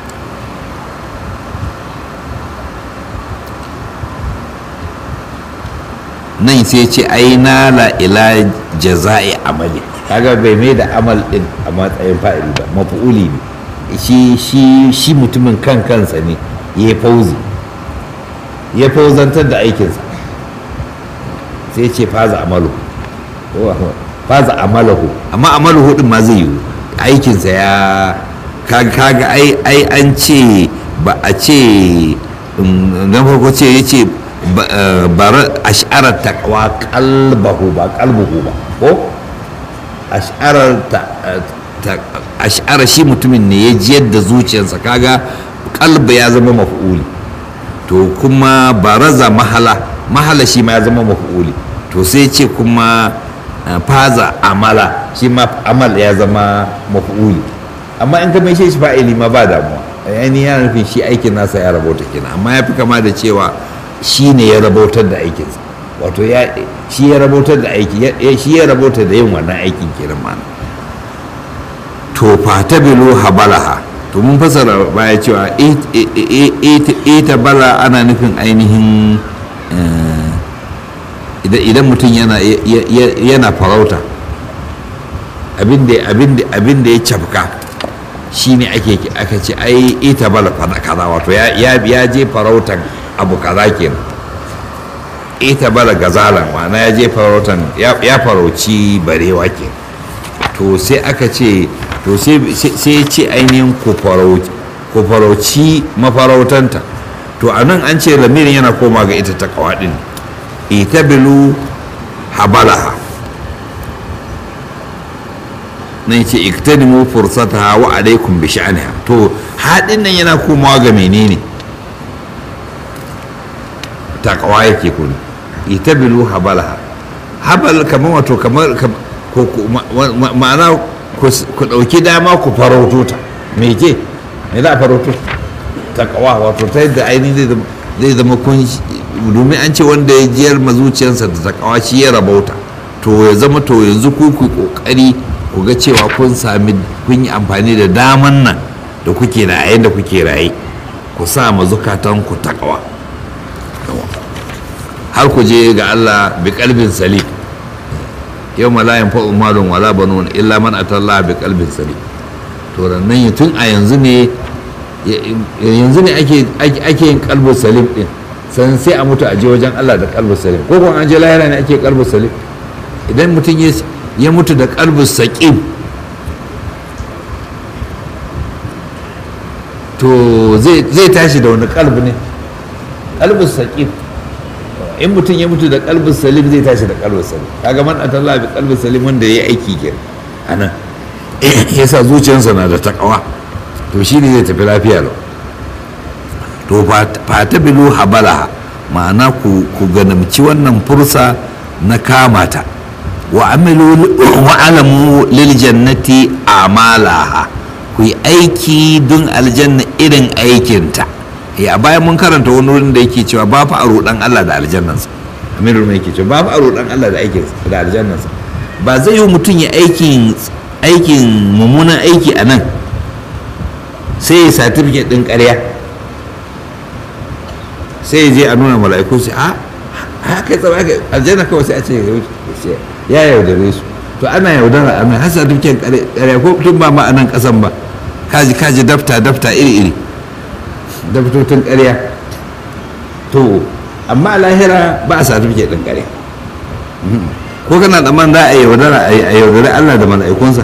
nan sai ce ai nala ila jaza'i amali kaga bai mai da amal din a matsayin fa'ili ba mafu'uli ne shi shi shi mutumin kan kansa ne ya fauzi ya fauzantar da aikinsa sai ce faza amalu faza amalahu amma amalahu din ma zai yi aikinsa ya kaga ai ai an ce ba a ce na farko ce ya ce bara ash'arar taqwa qalbahu ba qalbuhu ba ko ash'arar ash'ara shi mutumin ne ya jiyar da zuciyarsa kaga qalba ya zama maf'uli to kuma baraza mahala mahala shi ma ya zama maf'uli to sai ce kuma faza amala shi ma amal ya zama maf'uli amma in ka mai shi fa'ili ma ba damuwa yani yana nufin shi aikin nasa ya rabauta kenan amma ya fi kama da cewa shi ne ya rabautar da aikinsa wato shi ya rabautar da aiki shi ya rabautar da yin wannan aikin kenan mana to fata bilu habalaha to mun fasara baya cewa ita bala ana nufin ainihin idan mutum yana farauta abin da ya cafka shi ne aka ce ai ita bala kaza wato ya je farautan abu kaza kenan ita bala gazalan ma'ana ya je farautan ya farauci barewa ke to sai aka ce to sai ce ainihin ku ku farauci mafarautarta to a nan an ce lamirin yana koma ga ita ta kawaɗin itabilu habalaha nan ce iktanimu fursataha wa alaikum bi sha'aniha to haɗin nan yana komawa ga menene takawa yake kun itabilu habalaha habal kamar wato kamar ma'ana ku ɗauki dama ku farauto ta me ke me za a farauto takawa wato ta yadda ainihin zai zama kun domin an ce wanda ya jiyar mazuciyarsa da takawa shi ya rabauta to ya zama to yanzu ku ku kokari ku ga cewa kun sami kun yi amfani da daman nan da kuke da a da kuke raye ku sa ma zukatan ku takawa har ku je ga Allah bi kalbin salim yau malayan fa umarun wala banun illa man atalla bi kalbin salim to nan tun a yanzu ne yanzu ne ake ake yin kalbin salim din san sai a mutu a je wajen Allah da kalbin salim ko kuma an je lahira ne ake kalbin salim idan mutum ya mutu da kalbin saqim to zai tashi da wani kalbi ne kalbin saqim in mutum ya mutu da kalbin salim zai tashi da kalbin salim kaga man atalla bi kalbin salim wanda yayi aiki kenan anan yasa zuciyarsa na da takawa to shi ne zai tafi lafiya lau to fata bilu habalaha ma'ana ku ganamci wannan fursa na kamata wa amilu wa alamu lil jannati amalaha ku yi aiki don aljanna irin aikinta a bayan mun karanta wani wurin da yake cewa ba fa a roɗan Allah da aljannansa amirul mai yake cewa ba fa a roɗan Allah da aikin da aljannansa ba zai yi mutum ya aikin aikin mummunan aiki a nan sai ya certificate ɗin ƙarya sai ya je a nuna mala'iku sai a haka tsara haka aljanna kawai sai a ce ya yaudare su to ana yaudara a nan har certificate ƙarya ko tun ba ma a nan ƙasan ba kaji kaji dafta dafta iri iri daftotun ƙarya to amma a lahira ba a certificate ɗin ƙarya ko kana tsamman za a yaudara a yaudare Allah da mala'ikunsa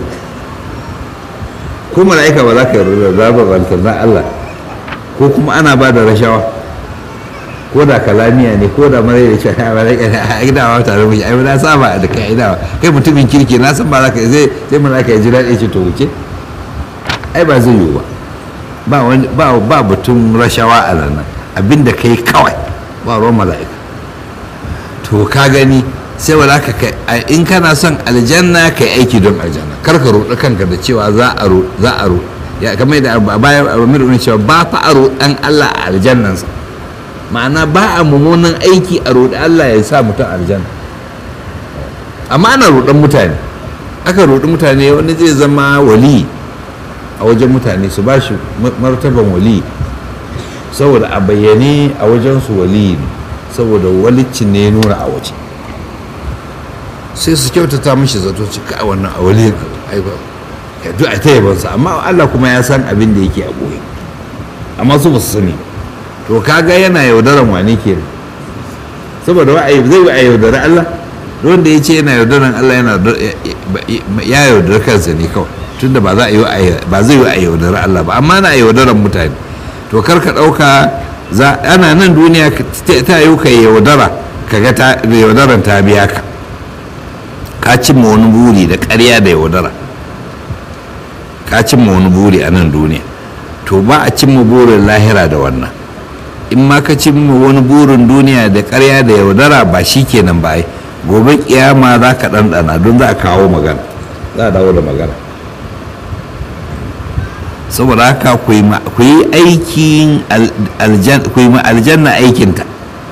ko mala'ika ba za ka yaudara za ba na Allah ko kuma ana ba da rashawa ko da kalamiya ne ko da mara da shi a mala'ika a gidawa tare mu ai na saba da kai gidawa kai mutumin kirki na san ba za ka zai sai mala'ika ya ji daɗi ce to wuce ai ba zai yiwu ba ba ba batun rashawa a nan abinda kai kawai ba ruwan mala'ika to ka gani sai wa ka kai in kana son aljanna ka yi aiki don aljanna kar ka roɗi kanka da cewa za a ro za a ro ya kamar da bayan amir ne cewa ba fa a roɗan Allah a aljannansa ma'ana ba a mummunan aiki a roɗi Allah ya sa mutum aljanna amma ana roɗan mutane aka roɗi mutane wani zai zama wali a wajen mutane su ba shi martaban wali saboda a bayyane a wajensu wali ne saboda walicin ne nuna a waje sai su kyautata mishi zato cika a wannan a waliyin aiba ya duk a ta yabansa amma Allah kuma ya san abin da yake a ɓoye amma su ba su sani to kaga yana yaudaran wane ke saboda wa zai yi a yaudari Allah wanda ya ce yana yaudaran Allah yana ya yaudari kansa ne kawai tunda ba za a yi ba zai yi a yaudari Allah ba amma na yaudaran mutane to kar ka ɗauka ana nan duniya ta yi ka yaudara kaga ta yaudaran ta biya ka ka cimma wani buri da ƙarya da yaudara ka cimma wani buri a nan duniya to ba a cimma burin lahira da wannan in ma ka cimma wani burin duniya da ƙarya da yaudara ba shi kenan ba ai gobe kiyama za ka ɗanɗana don za a kawo magana za a dawo da magana saboda haka ku yi aikin aljanna aikinta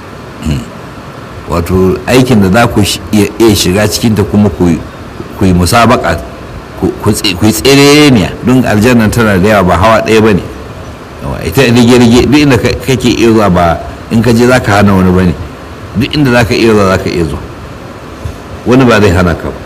wato aikin da za ku iya shiga cikinta kuma ku yi musabaka ku yi tsereniya don aljanna tana da yawa ba hawa ɗaya ba ne ita rige-rige duk inda kake iya zuwa ba in ka je za ka hana wani ba ne duk inda za ka iya zuwa za ka iya zuwa wani ba zai hana ka ba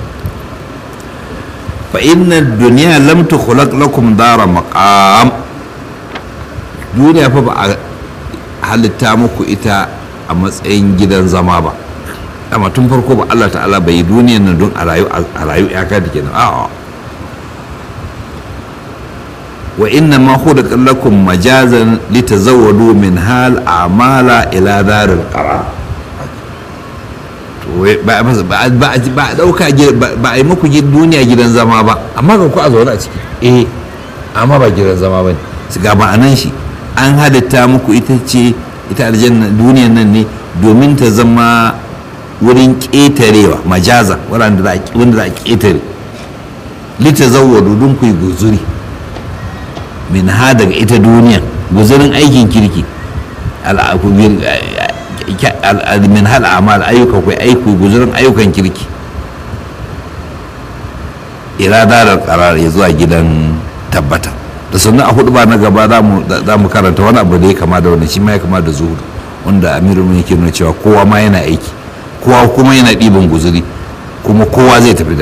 fa inna duniya lam tukhlaq lakum dara maqam duniya fa ba a halitta muku ita a matsayin gidan zama ba amma tun farko ba Allah ta'ala bai yi duniyan nan don a rayu a rayu ya ka da kenan a'a wa inna ma khuliqa lakum majazan litazawwadu min hal a'mala ila daril qarar to ba ba ba ba dauka ba ai muku duniya gidan zama ba amma ga ku a zaune a ciki eh amma ba gidan zama bane ga ma'anan shi an halitta muku ita ce ita aljanna duniyan nan ne domin ta zama wurin ƙetarewa majaza wanda za a ƙetare lita zawwadu don ku yi guzuri min ha daga ita duniyan guzurin aikin kirki min hal amal ayyuka ku aiku guzurin ayyukan kirki iradarar karar ya zuwa gidan tabbata da sannan a hudu ba na gaba za mu karanta wani abu da ya kama da wani shi ma ya kama da zuhudu wanda amiru yake nuna cewa kowa ma yana aiki kowa kuma yana ɗiban guzuri kuma kowa zai tafi da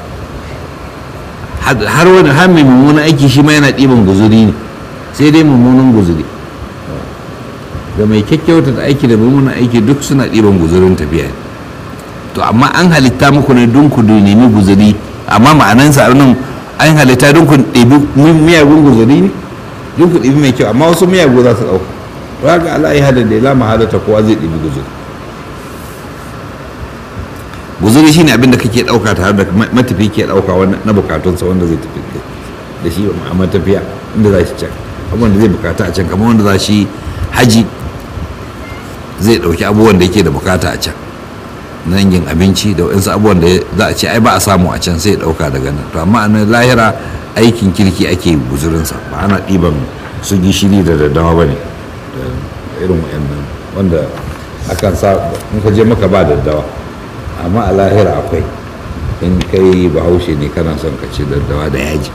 har wani har mai mummunan aiki shi ma yana ɗiban guzuri ne sai dai mummunan guzuri da mai kyakkyauta da aiki da mummunan aiki duk suna ɗiban guzurin tafiya ne to amma an halitta muku ne don ku nemi guzuri amma ma'anansa a nan an halitta don ku ɗebi miyagun guzuri ne don ku ɗebi mai kyau amma wasu miyagu za su ɗauka ba ga Allah ya hada da ya lama halatta kowa zai ɗebi guzuri guzuri shine abin da kake ɗauka tare da matafi ke ɗauka na bukatunsa wanda zai tafi da shi a matafiya inda za shi can abubuwan da zai bukata a can kamar wanda za shi haji zai ɗauki abubuwan da yake da bukata a can na yin abinci da waɗansu abubuwan da za a ce ai ba a samu a can sai ya ɗauka daga nan to amma a lahira aikin kirki ake guzurinsa ba ana ɗiban su gishiri da daddawa ba ne da irin waɗannan wanda akan sa in ka je maka ba daddawa amma a lahira akwai in kai bahaushe ne kana son ka ci daddawa da yaji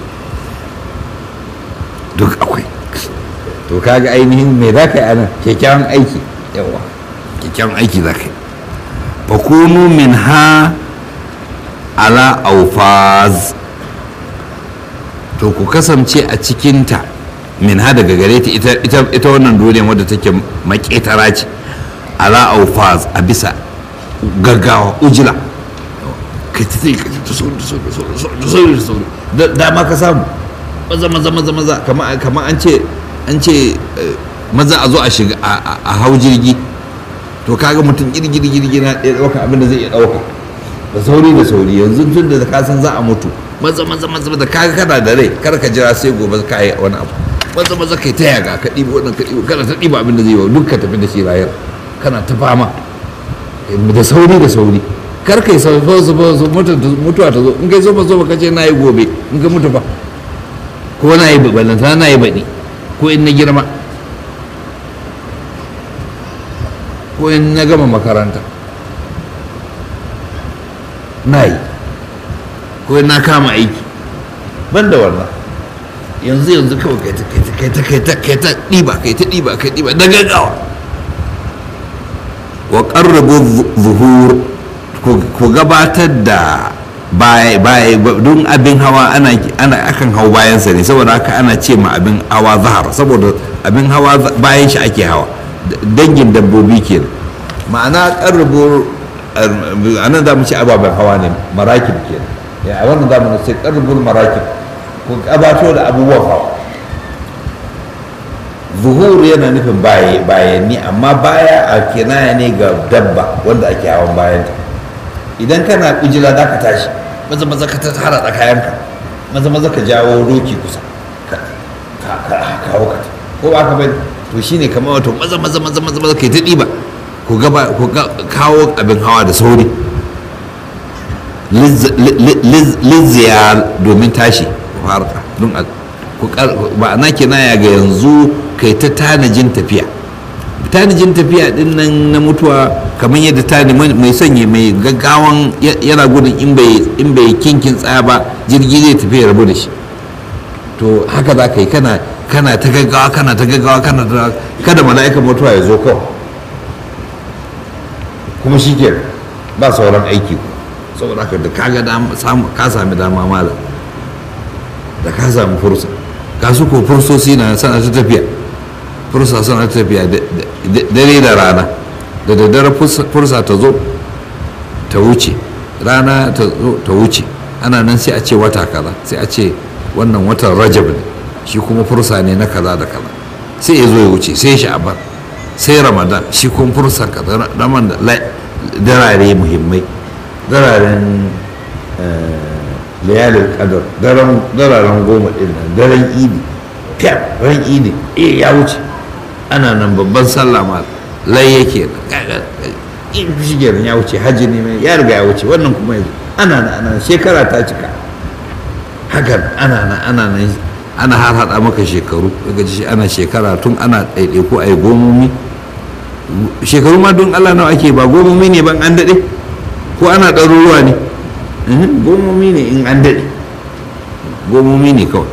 duk akwai to kaga ainihin me za ka yi anan kyakkyawan aiki yawa kyakkyawan aiki za ka yi fakunu min ha ala aufaz to ku kasance a cikinta min ha daga gare ta ita wannan duniyar wadda take maketara ce ala aufaz a bisa gaggawa ujila kai ta tsaye kai ta sauri da sauri da sauri da sauri da dama ka samu maza maza maza maza kama an ce an ce maza a zo a shiga a hau jirgi to kaga mutum girgiri girgi na ɗaya ɗauka abin da zai iya ɗauka da sauri da sauri yanzu tun da ka san za a mutu maza maza maza da kaga kana da rai kar ka jira sai gobe ka yi wani abu maza maza kai ta yaga ka ɗiba wannan ka ɗiba kana ta ɗiba abin da zai yi duk ka tafi da shi rayar kana ta fama da sauri da sauri kar kai sau su mutuwa ta zo in kai zo ba zo ba kace na yi gobe in ka mutu ba ko na yi ballanta na yi baɗi ko in na girma ko in na gama makaranta na yi ko in na kama aiki ban da wannan yanzu yanzu kawai kai ta kai ta kai ta kai ta ɗiba kai ta ɗiba kai ɗiba da gaggawa wa ƙarrabu zuhur ku gabatar da baya don abin hawa ana akan hau bayansa ne saboda haka ana ce ma abin hawa zahar saboda abin hawa bayan shi ake hawa dangin dabbobi ke ma'ana ƙarrabu a nan za mu ci ababen hawa ne marakib ke a wannan zamanin sai ƙarrabul marakib ku gabato da abubuwan hawa zuhur yana nufin bayanni amma baya a kinaya ne ga dabba wanda ake hawan bayanta idan kana ujila za ka tashi maza maza ka tara da kayanka maza maza ka jawo doki kusa ka kawo ka ko ba ka bane to shine kamar wato maza maza maza maza maza kai ta diba ku gaba ku kawo abin hawa da sauri lizziyar domin tashi farka don ba na kinaya ga yanzu kai ta tanajin tafiya tanajin tafiya din nan na mutuwa kamar yadda tani mai sanya mai gaggawan yana gudun in bai kinkin tsaya ba jirgi zai tafi ya rabu da shi to haka za ka yi kana kana ta gaggawa kana ta gaggawa kana ta kada mala'ikan mutuwa ya zo kawai kuma shi ke ba sauran aiki saboda haka da ka ga ka sami dama malam da ka sami fursa ka su ko fursosi na sana ta tafiya fursa suna ta tafiya dare da rana da daddare fursa ta zo ta wuce rana ta zo ta wuce ana nan sai a ce wata kaza sai a ce wannan watan rajab ne shi kuma fursa ne na kaza da kaza sai ya zo ya wuce sai sha'aban sai ramadan shi kuma fursa kaza raman da darare muhimmai dararen layalin kadar dararen goma din nan daren idi fiyar ran idi eh ya wuce ana nan babban sallah ma lai yake shi kenan ya wuce hajji ne mai ya riga ya wuce wannan kuma yanzu ana nan ana shekara ta cika hakan ana nan ana nan ana har hada maka shekaru daga shi ana shekara tun ana ɗaiɗaiku a yi gomomi shekaru ma don allah nawa ake ba gomomi ne ban an daɗe ko ana ɗaruruwa ne gomomi ne in an daɗe gomomi ne kawai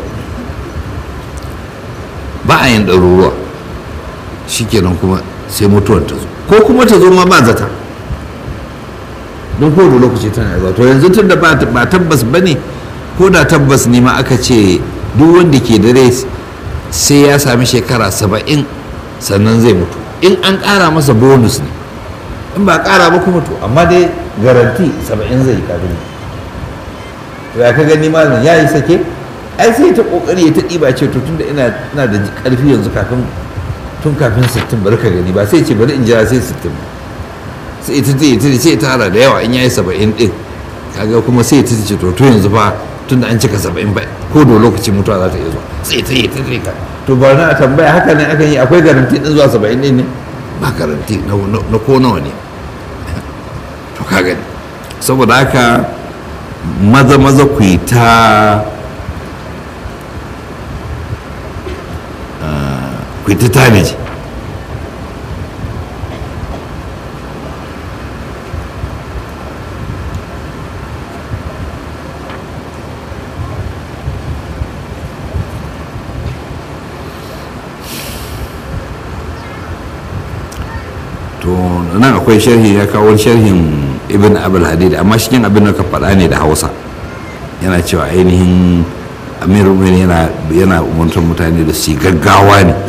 ba a yin ɗaruruwa shikenan kuma sai mutuwar ta zo ko kuma ta zo ma ba zata don kowane lokaci tana zuwa to yanzu tun da ba tabbas ba ne ko da tabbas ne ma aka ce duk wanda ke da rai sai ya sami shekara saba'in sannan zai mutu in an ƙara masa bonus ne in ba ƙara ba kuma to amma dai garanti saba'in zai yi kafin to ya ka gani malam ya yi sake ai sai ta kokari ya ta ɗiba ce to tunda ina ina da ƙarfi yanzu kafin tun kafin sittin bari ka gani ba sai ce bari in jira sai sittin sai ita ta ita sai tara da yawa in yayi saba'in ɗin kaga kuma sai ta ce to to yanzu fa tunda an cika saba'in ba ko da lokaci mutuwa za ta iya zuwa sai ta yi ta yi ka to ba na tambaya haka ne akan yi akwai garanti din zuwa saba'in ɗin ne ba garanti na ko nawa ne to ka gani saboda haka maza maza ku yi ta ku yi ta tanaji to nan akwai sharhi ya kawo sharhin ibn abul hadid amma cikin abin da ka faɗa ne da hausa yana cewa ainihin amir yana yana umartar mutane da su gaggawa ne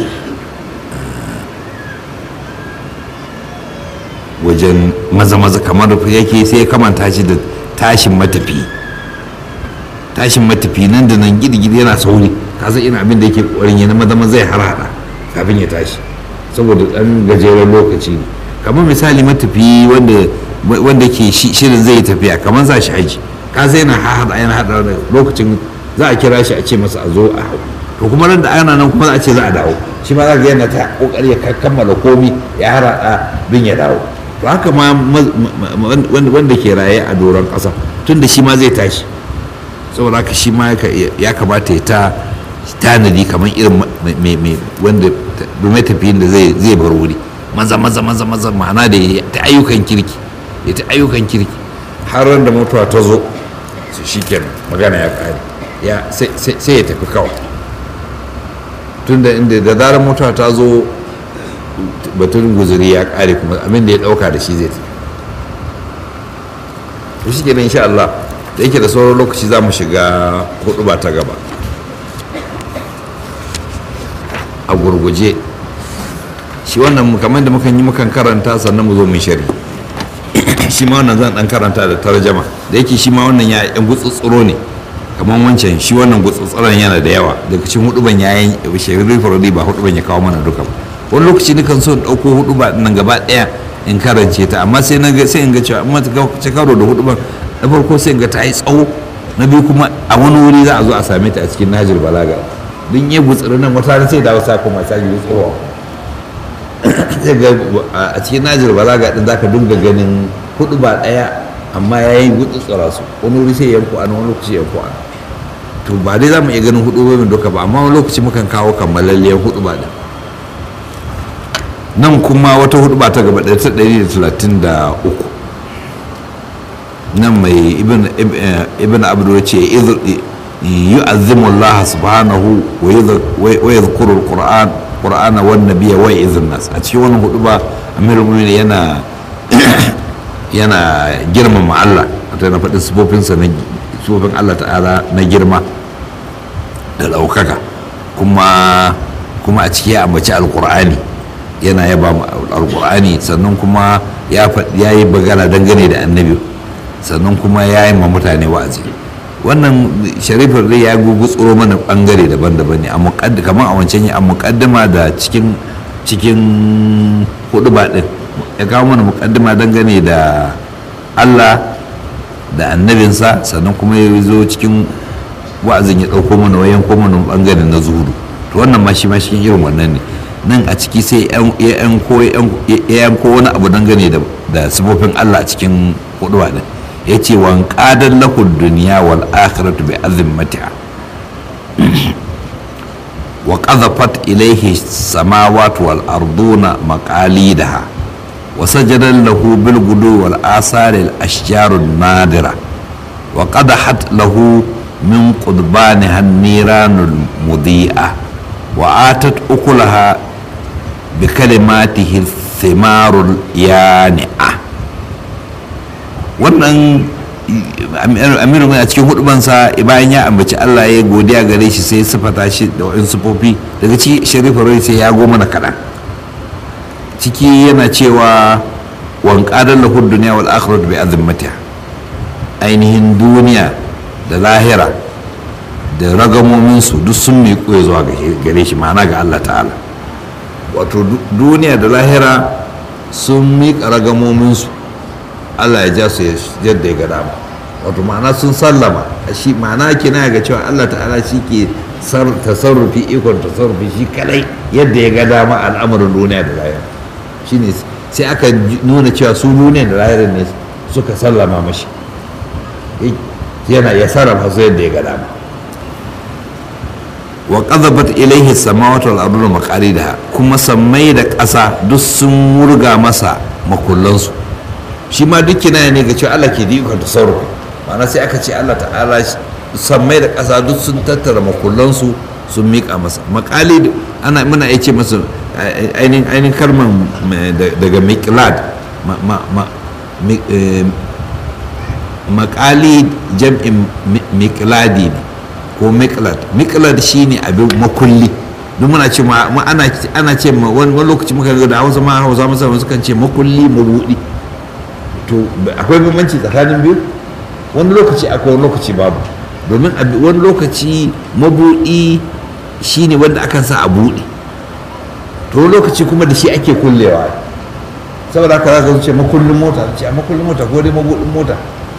wajen maza-maza kamar yake sai ya kamanta shi da tashin matafi tashin matafi nan da nan gidi-gidi yana sauri kasa ina abin da yake ƙwarin yana maza-maza ya harhaɗa kafin ya tashi saboda ɗan gajeren lokaci ne kamar misali matafi wanda wanda ke shirin zai tafiya kamar za shi haji ka sai yana haɗa yana haɗa da lokacin za a kira shi a ce masa a zo a hau to kuma nan da ana nan kuma za a ce za a dawo shi ma za ga yana ta kokari ya kammala komi ya harada bin ya dawo to haka ma wanda ke raye a doron ƙasa tun da shi ma zai tashi saboda haka shi ma ya kamata ya ta tanadi kamar irin mai wanda mai tafiyin da zai bar wuri maza maza maza maza ma'ana da ta ayyukan kirki ya ta ayyukan kirki har da mutuwa ta zo su shi kenan magana ya kare ya sai ya tafi kawai tunda inda da zarar mutuwa ta zo batun guzuri ya kare kuma abin da ya dauka da shi zai tafi to shi kenan insha Allah da yake da sauran lokaci za mu shiga hudu ba ta gaba a gurguje shi wannan kamar da mukan yi mukan karanta sannan mu zo mu shari shi ma wannan zan dan karanta da tarjama da yake shi ma wannan ya yan gutsutsuro ne kamar wancan shi wannan gutsutsuran yana da yawa daga cikin huduban yayin shekaru faradi ba huduban ya kawo mana duka ba wani lokaci dukan so dauko huduba nan gaba daya in karance ta amma sai na ga sai in ga cewa amma ta karo da huduban na farko sai in ga ta yi tsawo na biyu kuma a wani wuri za a zo a same ta a cikin najir balaga don ya gutsuri nan wata sai da wasa kuma sai yi tsawo sai ga a cikin najir balaga din zaka dinga ganin hudu ba daya amma ya yi gutsutsura su wani wuri sai yanku a wani lokaci yanku a to ba dai za mu iya ganin hudu ba duka ba amma wani lokaci mukan kawo kammalalliyar hudu ba da nan kuma wata hudu ba ta gaba ɗaya ta ɗari da talatin da uku nan mai ibn abdu ce yu'azzimu Allah subhanahu wa yadhkuru al-Qur'an Qur'ana wan nabiyya wa ya'izun nas a cikin wannan hudu ba Amirul Mu'minin yana yana girmama Allah wato na faɗin sifofinsa na sifofin Allah ta'ala na girma da ɗaukaka kuma kuma a ciki ya ambaci alƙur'ani yana yaba alƙur'ani sannan kuma ya yi bagana dangane da annabi sannan kuma ya yi ma mutane wa'azi wannan sharifin rai ya gugu tsoro mana bangare daban-daban ne kamar a wancan a mukaddima da cikin cikin hudu ba din ya kawo mana mukaddima dangane da allah da annabinsa sannan kuma ya zo cikin wa'azin ya ɗauko mana wayan ko mana bangare na zuhudu to wannan ma shi ma cikin irin wannan ne nan a ciki sai ya yanko wani abu dangane da sifofin allah a cikin hudu ba din ya ce wan ƙadar lahud duniya wal akhiratu bi azimmatiha wa qadhafat ilayhi samawati wal arduna maqalidaha wa sajada lahu bil gudu wal asari al ashjar al nadira wa qadahat lahu min qudbaniha an niran al mudi'a wa atat ukulaha bi kalimatihi thimarul yani'a wannan amiru mai a cikin hudubansa bayan ya ambaci allah ya godiya gare shi sai sifata shi da wa'in sufofi daga ci sharifa rai sai ya goma na kaɗan ciki yana cewa wanƙadar lahud duniya wal akhirat bi azimmatiha ainihin duniya da lahira da ragamominsu duk sun miƙo ya zuwa gare shi ma'ana ga allah ta'ala wato duniya da lahira sun miƙa ragamominsu Allah ya ja su yadda ya ga dama wato ma'ana sun sallama shi ma'ana kina ga cewa Allah ta'ala shi ke tasarrufi ikon tasarrufi shi kadai yadda ya ga dama al'amarin duniya da lahira shine sai aka nuna cewa su duniya da lahira ne suka sallama mashi yana ya sarrafa su yadda ya ga dama wa qadhabat ilayhi samawati wal ardu maqalidaha kuma sammai da ƙasa duk sun murga masa makullansu shi ma duk kinaya ne ga cewa Allah ke da ikon tasarrufi ma'ana sai aka ce Allah ta'ala sammai da ƙasa duk sun tattara makullansu sun miƙa masa makali ana muna iya ce masa ainihin ainihin kalman daga miqlad makali jam'in miqladi ne ko miqlad miqlad shine abin makulli duk muna ce ma ana ce ma wani lokaci muka ga da hausa ma hausa masa sukan ce makulli mabudi to akwai bambanci tsakanin biyu wani lokaci akwai wani lokaci babu domin wani lokaci mabuɗi shine wanda akan sa a buɗe to wani lokaci kuma da shi ake kullewa saboda haka zaka ce makullin mota ce a makullin mota ko dai mabuɗin mota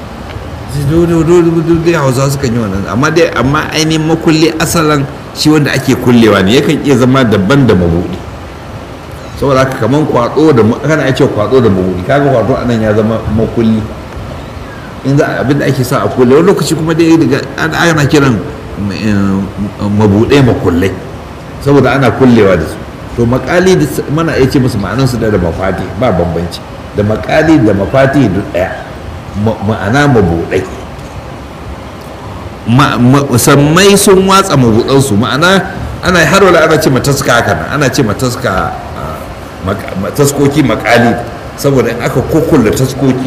dai hausa sukan yi wannan amma dai amma ainihin makulli asalan shi wanda ake kullewa ne yakan iya zama daban da mabuɗi saboda haka kaman kwado da kana ya ce kwado da mabuɗi kaga kwado anan ya zama makulli in za abin da ake sa a kulle wani lokaci kuma dai daga ana kiran mabuɗai makullai saboda ana kullewa da su to makali da mana ya ce musu ma'anan su da da mafati ba bambanci da makali da mafati duk ɗaya ma'ana mabuɗai musammai sun watsa mabuɗansu ma'ana ana har wala ana ce mataska haka nan ana ce mataska taskoki makali saboda in aka kokulla taskoki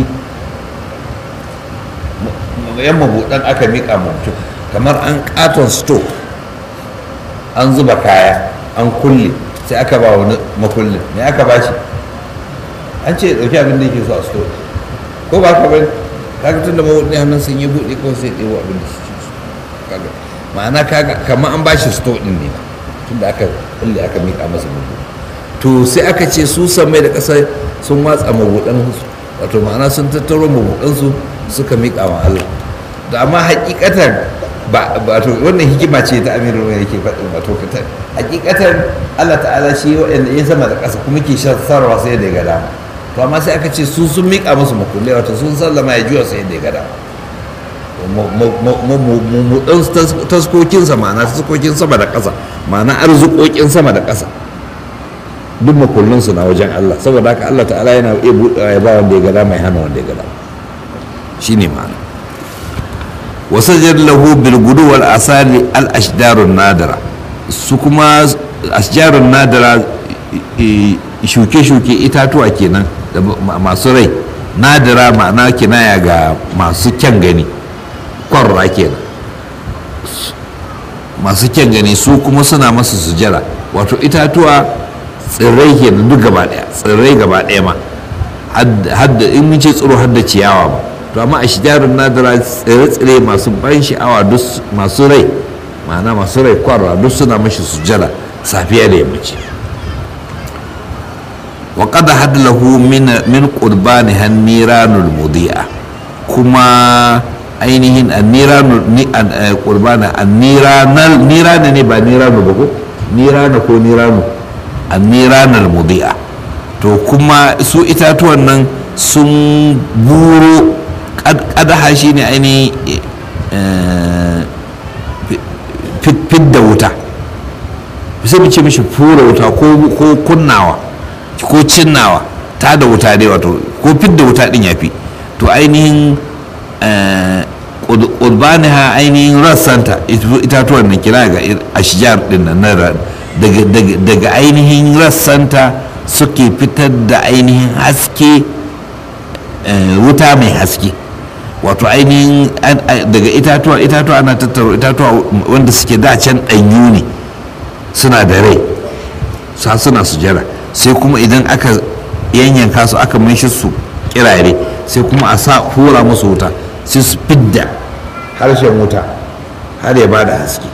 yan mabuɗan aka miƙa mutum kamar an katon sto an zuba kaya an kulle sai aka ba wani makullin me aka ba shi an ce ɗauki abin da yake so a sto ko ba ka bane kaga tun da mabuɗin hannun sun yi buɗe kawai sai ɗewo abin da shi kaga ma'ana kaga kamar an ba shi sto ɗin ne tun da aka kulle aka miƙa masa mabuɗi to sai aka ce su samai da ƙasa sun watsa mabuɗansu wato ma'ana sun tattaro mabuɗansu suka miƙa wa Allah da amma hakikatan ba wato wannan hikima ce ta amiru mai yake faɗin wato kata hakikatan Allah ta'ala shi wa'anda ya sama da ƙasa kuma ke sarrafa sai da ya gada to amma sai aka ce su sun miƙa musu makulle wato sun sallama ya juya sai da ya gada mabuɗan taskokinsa ma'ana taskokin sama da ƙasa ma'ana arzikokin sama da ƙasa duk makullinsu na wajen Allah saboda haka Allah ta'ala yana iya buɗewa ya ba wanda ya gada mai hana wanda ya gada shi ne ma'ana wasajar lahu bilgudu wal asali al ashdarun nadara su kuma ashdarun nadara shuke-shuke itatuwa kenan da masu rai nadara ma'ana kinaya ga masu kyan gani kwarra kenan masu kyan gani su kuma suna masu sujara wato itatuwa tsirrai ke da duk gaba daya tsirrai gaba daya ma hadda in mun ce tsiro hadda ciyawa ba to amma a shijarun nadira tsire-tsire masu ban sha'awa duk masu rai ma'ana masu rai kwarwa duk suna mashi sujjada safiya da yammaci wa qad hadlahu min min qurbani hanniranul mudi'a kuma ainihin anniranu ni an qurbana anniranal nirana ne ba niranu ba ko nirana ko niranu anniranal mudi'a to kuma su itatuwan nan sun buro kadaha shine ainihin fidda wuta sai mu ce mishi fura wuta ko kunnawa ko cinnawa ta da wuta dai wato ko fidda wuta din ya fi to ainihin urbaniha ainihin rassanta itatuwan nan kira ga ashijar din nan daga ainihin rassanta suke fitar da ainihin haske wuta mai haske wato ainihin daga itatuwa itatuwa ana tattaro itatuwa wanda suke dacen ɗanyu ne suna da rai sa suna sujara sai kuma idan aka yanyanka su aka mashi su kirare sai kuma a sa hura musu wuta sai su fidda harshen wuta har ya bada haske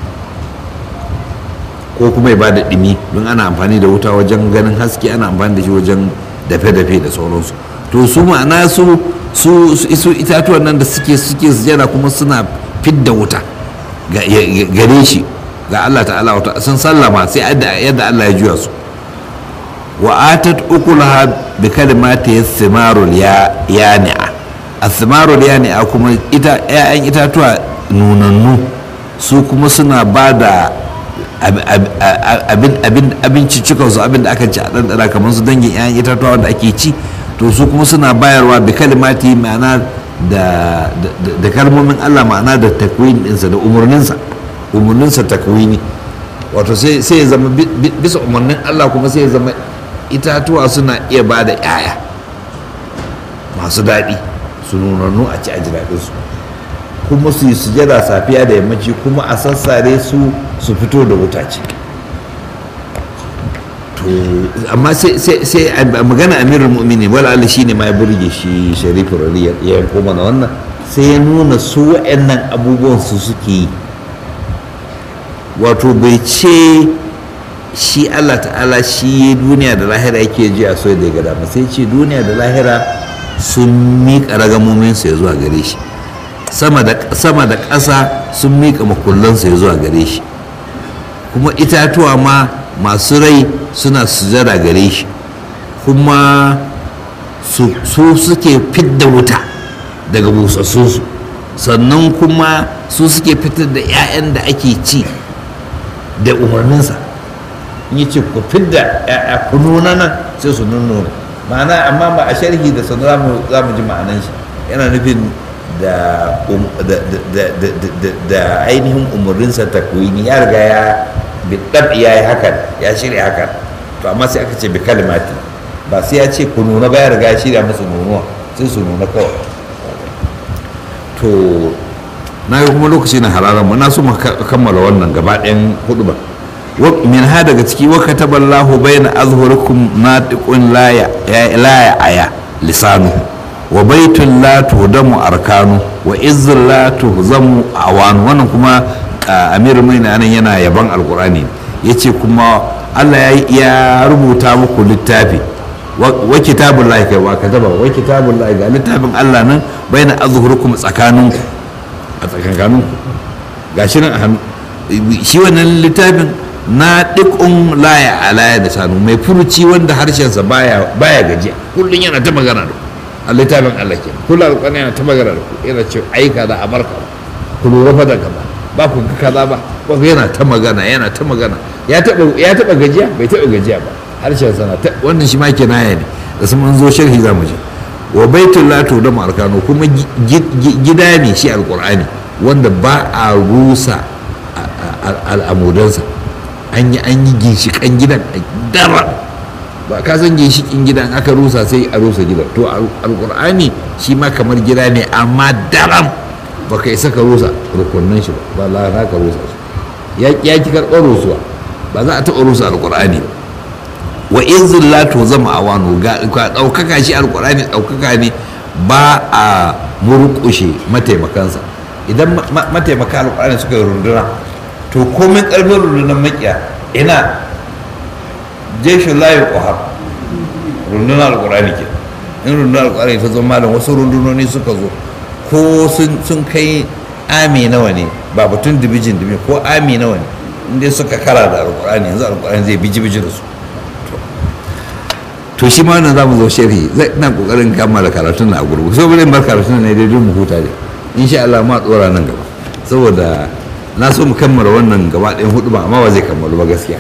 ko kuma ya bada ɗimi don ana amfani da wuta wajen ganin haske ana amfani da shi wajen dafe-dafe da sauransu to su ma'ana su su su itatuwan nan da suke suke sujada kuma suna fidda wuta gare shi ga Allah ta'ala wata sun sallama sai yadda Allah ya juya su wa atat ukulaha bi kalimati thimarul ya yani'a athimarul yani'a kuma ita ƴaƴan itatuwa nunannu su kuma suna ba da abinci cikinsu abin da aka ci a ɗanɗana kamar su dangin 'ya'yan itatuwa wanda ake ci to su kuma suna bayarwa bi kalimati ma'ana da kalmomin Allah ma'ana da takwin ɗinsa da umarninsa umarninsa takwini wato sai ya zama bisa umarnin Allah kuma sai ya zama itatuwa suna iya ba da 'ya'ya masu daɗi su nunannu a ci a ji daɗinsu kuma su yi sujada safiya da yammaci kuma a sassare su su fito da wuta ce to amma sai magana amirul mu'mini wala Allah shine ma ya burge shi sharifu rariya ya yanko mana wannan sai ya nuna su wa'annan abubuwan su suke yi wato bai ce shi Allah ta'ala shi duniya da lahira yake ji a so da ya gada sai ce duniya da lahira sun miƙa ragamominsu ya zuwa gare shi sama da ƙasa sun miƙa makullansa ya zuwa gare shi kuma itatuwa ma masu rai suna sujada gare shi kuma su suke fidda wuta daga busassunsu sannan kuma su suke fitar da 'ya'yan da ake ci da umarninsa in yi ce ku fidda 'ya'ya ku nuna nan sai su nuna ma'ana amma ba a sharhi da sanu za mu ji ma'anan shi yana nufin da ainihin umarninsa takwini ya riga ya bidab ya yi hakan ya shirya hakan to amma sai aka ce bi kalimati ba sai ya ce ku nuna ba ya riga ya shirya musu nunuwa sai su nuna kawai to na yi kuma lokaci na hararan mu na so mu kammala wannan gaba ɗayan hudu ba min ha daga ciki wa kataballahu bayna azhurikum natiqun la ya la aya lisanuhu wa baitun la tuhdamu arkanu wa izzun la tuhzamu awanu wannan kuma amir mai nan yana yaban alkurani yace kuma Allah ya rubuta muku littafi wa kitabun lahi kai wa kataba wa kitabun lahi ga littafin Allah nan baina azhurukum tsakaninku a tsakankaninku gashi nan a hannu shi wannan littafin na dikun laya alaya da sanu mai furuci wanda harshensa baya baya gajiya kullun yana ta magana da a littafin Allah ke kula da yana ta magana da ku yana ce ai kaza a barka ku lura fa da kaza ba ku ga kaza ba ba yana ta magana yana ta magana ya taba ya taba gajiya bai taba gajiya ba harshen sana ta wannan shi ma kinaya ne da sun mun zo sharhi za mu je wa baitul la da arkanu kuma gida ne shi alqur'ani wanda ba a rusa al'amudansa an yi an yi ginshikan gidan dara ba ka san ginshikin gidan aka rusa sai a rusa gidan to alkur'ani shi ma kamar gida ne amma daram ba ka isa ka rusa rukunin shi ba ba za ka rusa shi ya ki karɓar rusuwa ba za a taɓa rusa alkur'ani ba wa izin la to zama awanu ga ɗaukaka shi alkur'ani ɗaukaka ne ba a murƙushe mataimakansa idan mataimaka alƙur'ani suka yi runduna to komin ƙarfin rundunar makiya ina jeshin layi ƙwahar rundunar alƙur'ani ke in rundunar alƙur'ani ta zama malam wasu rundunoni suka zo ko sun kai ami nawa ne ba batun dibijin dibi ko ami nawa ne inda suka kara da alƙur'ani yanzu alƙur'ani zai biji biji da su to shi ma wannan za mu zo sharhi zai ina kokarin kammala karatun na a gurgu so bari bar karatun ne dai mu huta dai insha Allah ma tsora nan gaba saboda na so mu kammala wannan gaba ɗayan hudu ba amma ba zai kammalu ba gaskiya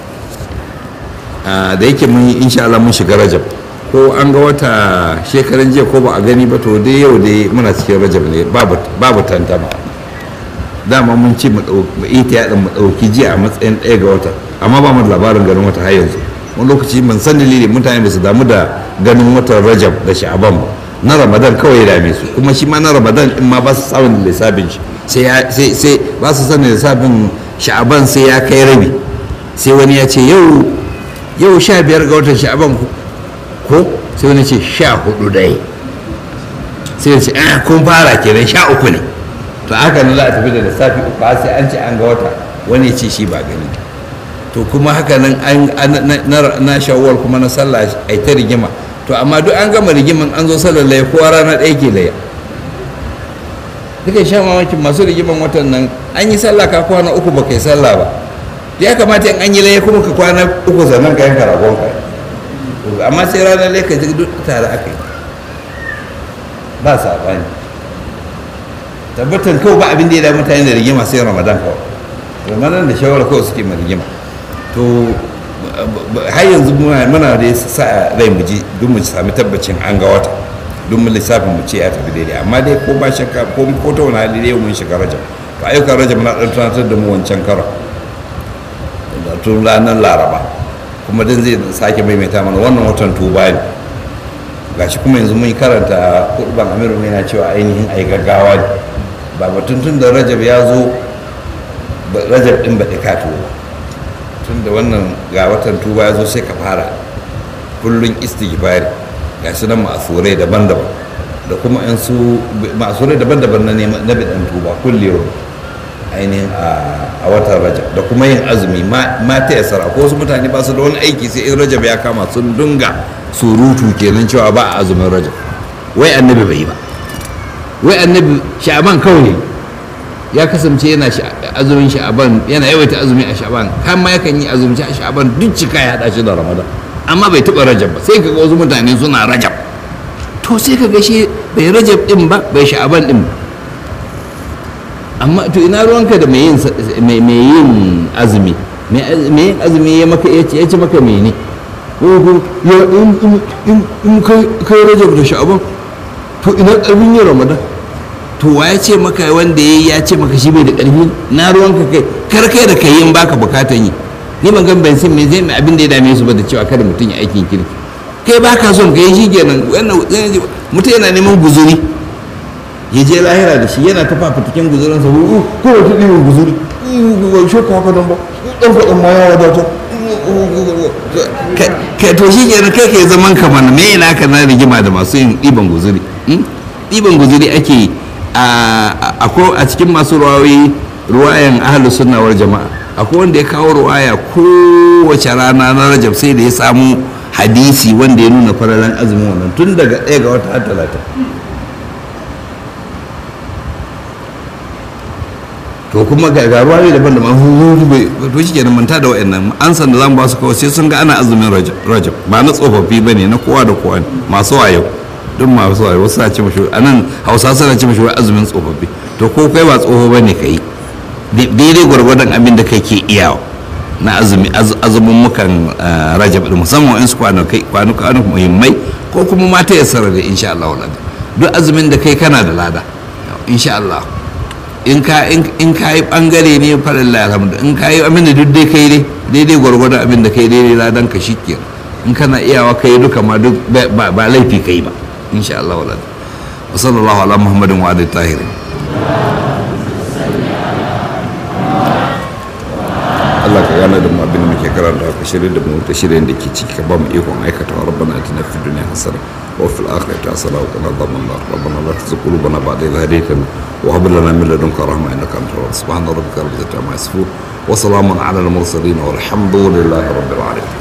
da yake mun yi insha Allah mun shiga rajab ko an ga wata shekaran jiya ko ba a gani ba to dai yau dai muna cikin rajab ne babu tantama dama mun ce mu ita ya mu ɗauki jiya a matsayin ɗaya ga wata amma ba mu da labarin ganin wata har yanzu wani lokaci ban san dalili mutane ba su damu da ganin watan rajab da sha'aban ba na ramadan kawai ya dame su kuma shi ma na ramadan in ma ba su samun lissafin shi sai ba su sanin lissafin sha'aban sai ya kai rabi sai wani ya ce yau yau sha biyar ga watan sha'aban ko sai wani ce sha hudu dai sai ya ce eh kun fara kenan sha uku ne to haka ne za a tafi da lissafi uku sai an ce an ga wata wani ya ce shi ba gani to kuma haka nan na shawwal kuma na sallah ai ta rigima to amma duk an gama rigiman an zo sallar laya kowa rana ɗaya ke laya duka sha mamakin masu rigiman watan nan an yi sallah ka kwana uku ba kai sallah ba ya kamata in an yi laya kuma ka kwana uku sannan ka yanka ragon ka amma sai ranar laya ka ji duk tare aka yi ba saɓani tabbatan kawai ba abin da ya da mutane da rigima sai ramadan kawai ramadan da shawara kawai suke ma rigima to har yanzu muna da sa rai mu ji duk mu sami tabbacin an ga wata duk mu lissafin mu ce ya tafi daidai amma dai ko ba shakka ko ko ta wani hali dai mun shiga rajab to ayyukan rajab na dan tunatar da mu wancan karo da tun ranar laraba kuma dan zai sake maimaita mana wannan watan tuba ne gashi kuma yanzu mun karanta kurban amiru yana cewa ainihin ai gaggawa ne ba batun tun da rajab ya zo rajab din ba ka tuba tun da wannan ga watan tuba ya zo sai ka fara kullun istighfari ga su nan ma'asurai daban-daban da kuma yan su ma'asurai daban-daban na neman na bidan tuba kullewa ainihin a watan rajab da kuma yin azumi ma ta yasara ko wasu mutane ba su da wani aiki sai in rajab ya kama sun dunga surutu kenan cewa ba a azumin rajab wai annabi bai yi ba wai annabi sha'aban kawai ya kasance yana azumin sha'aban yana yawaita azumi a sha'aban kan ma yakan yi azumci a sha'aban duk cika ya hada shi da ramadan amma bai taba rajab ba sai kaga wasu mutane suna rajab to sai kaga shi bai rajab din ba bai sha'aban din ba amma to ina ruwanka da mai yin mai yin azumi mai yin azumi ya maka ya ce maka mene ya in kai rajab da sha'aban to ina karfin yin ramadan to wa ya ce maka wanda ya ya ce maka shi bai da ƙarfi na ruwanka kai kar kai da kai yin baka bukatan yi ni ban gan ban san me zai mai abin da ya dame su ba da cewa kada mutum ya aikin kirki kai baka son kai shi kenan wannan mutum yana neman guzuri ya je lahira da shi yana ta fafatakin guzurin sa ko wata ɗiwon guzuri ba shi ka haka don ba ɗan faɗin ma ya wadata kai to shi kenan kai ke zaman kamar me yana ka na rigima da masu yin ɗiban guzuri ɗiban guzuri ake yi a cikin masu ruwayoyi ruwayan ahalus sunnawar jama'a akwai wanda ya kawo ruwaya kowace rana na rajab sai da ya samu hadisi wanda ya nuna fararen azumin wannan tun daga ɗaya ga wata har talata to kuma ga ruwayoyi daban da to shi kenan manta da wa'annan an san da zamu ba su kawai sai sun ga ana azumin rajab ba na tsofaffi bane na kowa da kowa masu wayo duk masu wayo wasu na ce mashi a nan hausa suna ce mashi azumin tsofaffi to ko kai ba tsoho bane ka yi daidai gwargwadon abin da kai ke iyawa na azumi azumin mukan rajab da musamman in su kwanuka muhimmai ko kuma mata ya sarar da insha Allah wala duk azumin da kai kana da lada insha Allah in ka in ka yi bangare ne farin alhamdu in ka yi abin da duk dai kai dai daidai gwargwadon abin da kai daidai ladan ka shi in kana iyawa kai duka ma duk ba laifi kai ba insha Allah wala wa sallallahu ala muhammadin wa alihi tahirin Allah ka gane da mu abin da muke karanta ka shirye da mu ta shirye da ke ciki ka ba mu ikon aikata rabbana atina fid dunya hasana wa fil akhirati hasana wa qina adhaban nar rabbana la tuzigh qulubana ba'da idh hadaytana wa hab lana min ladunka rahma innaka antal wahhab subhana rabbika rabbil izzati amma yasifun wa salamun ala al mursalin walhamdulillahi rabbil alamin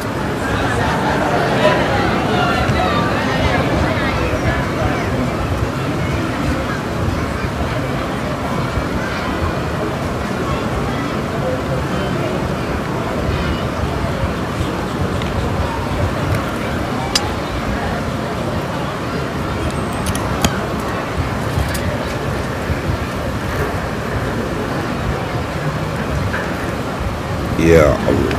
يا الله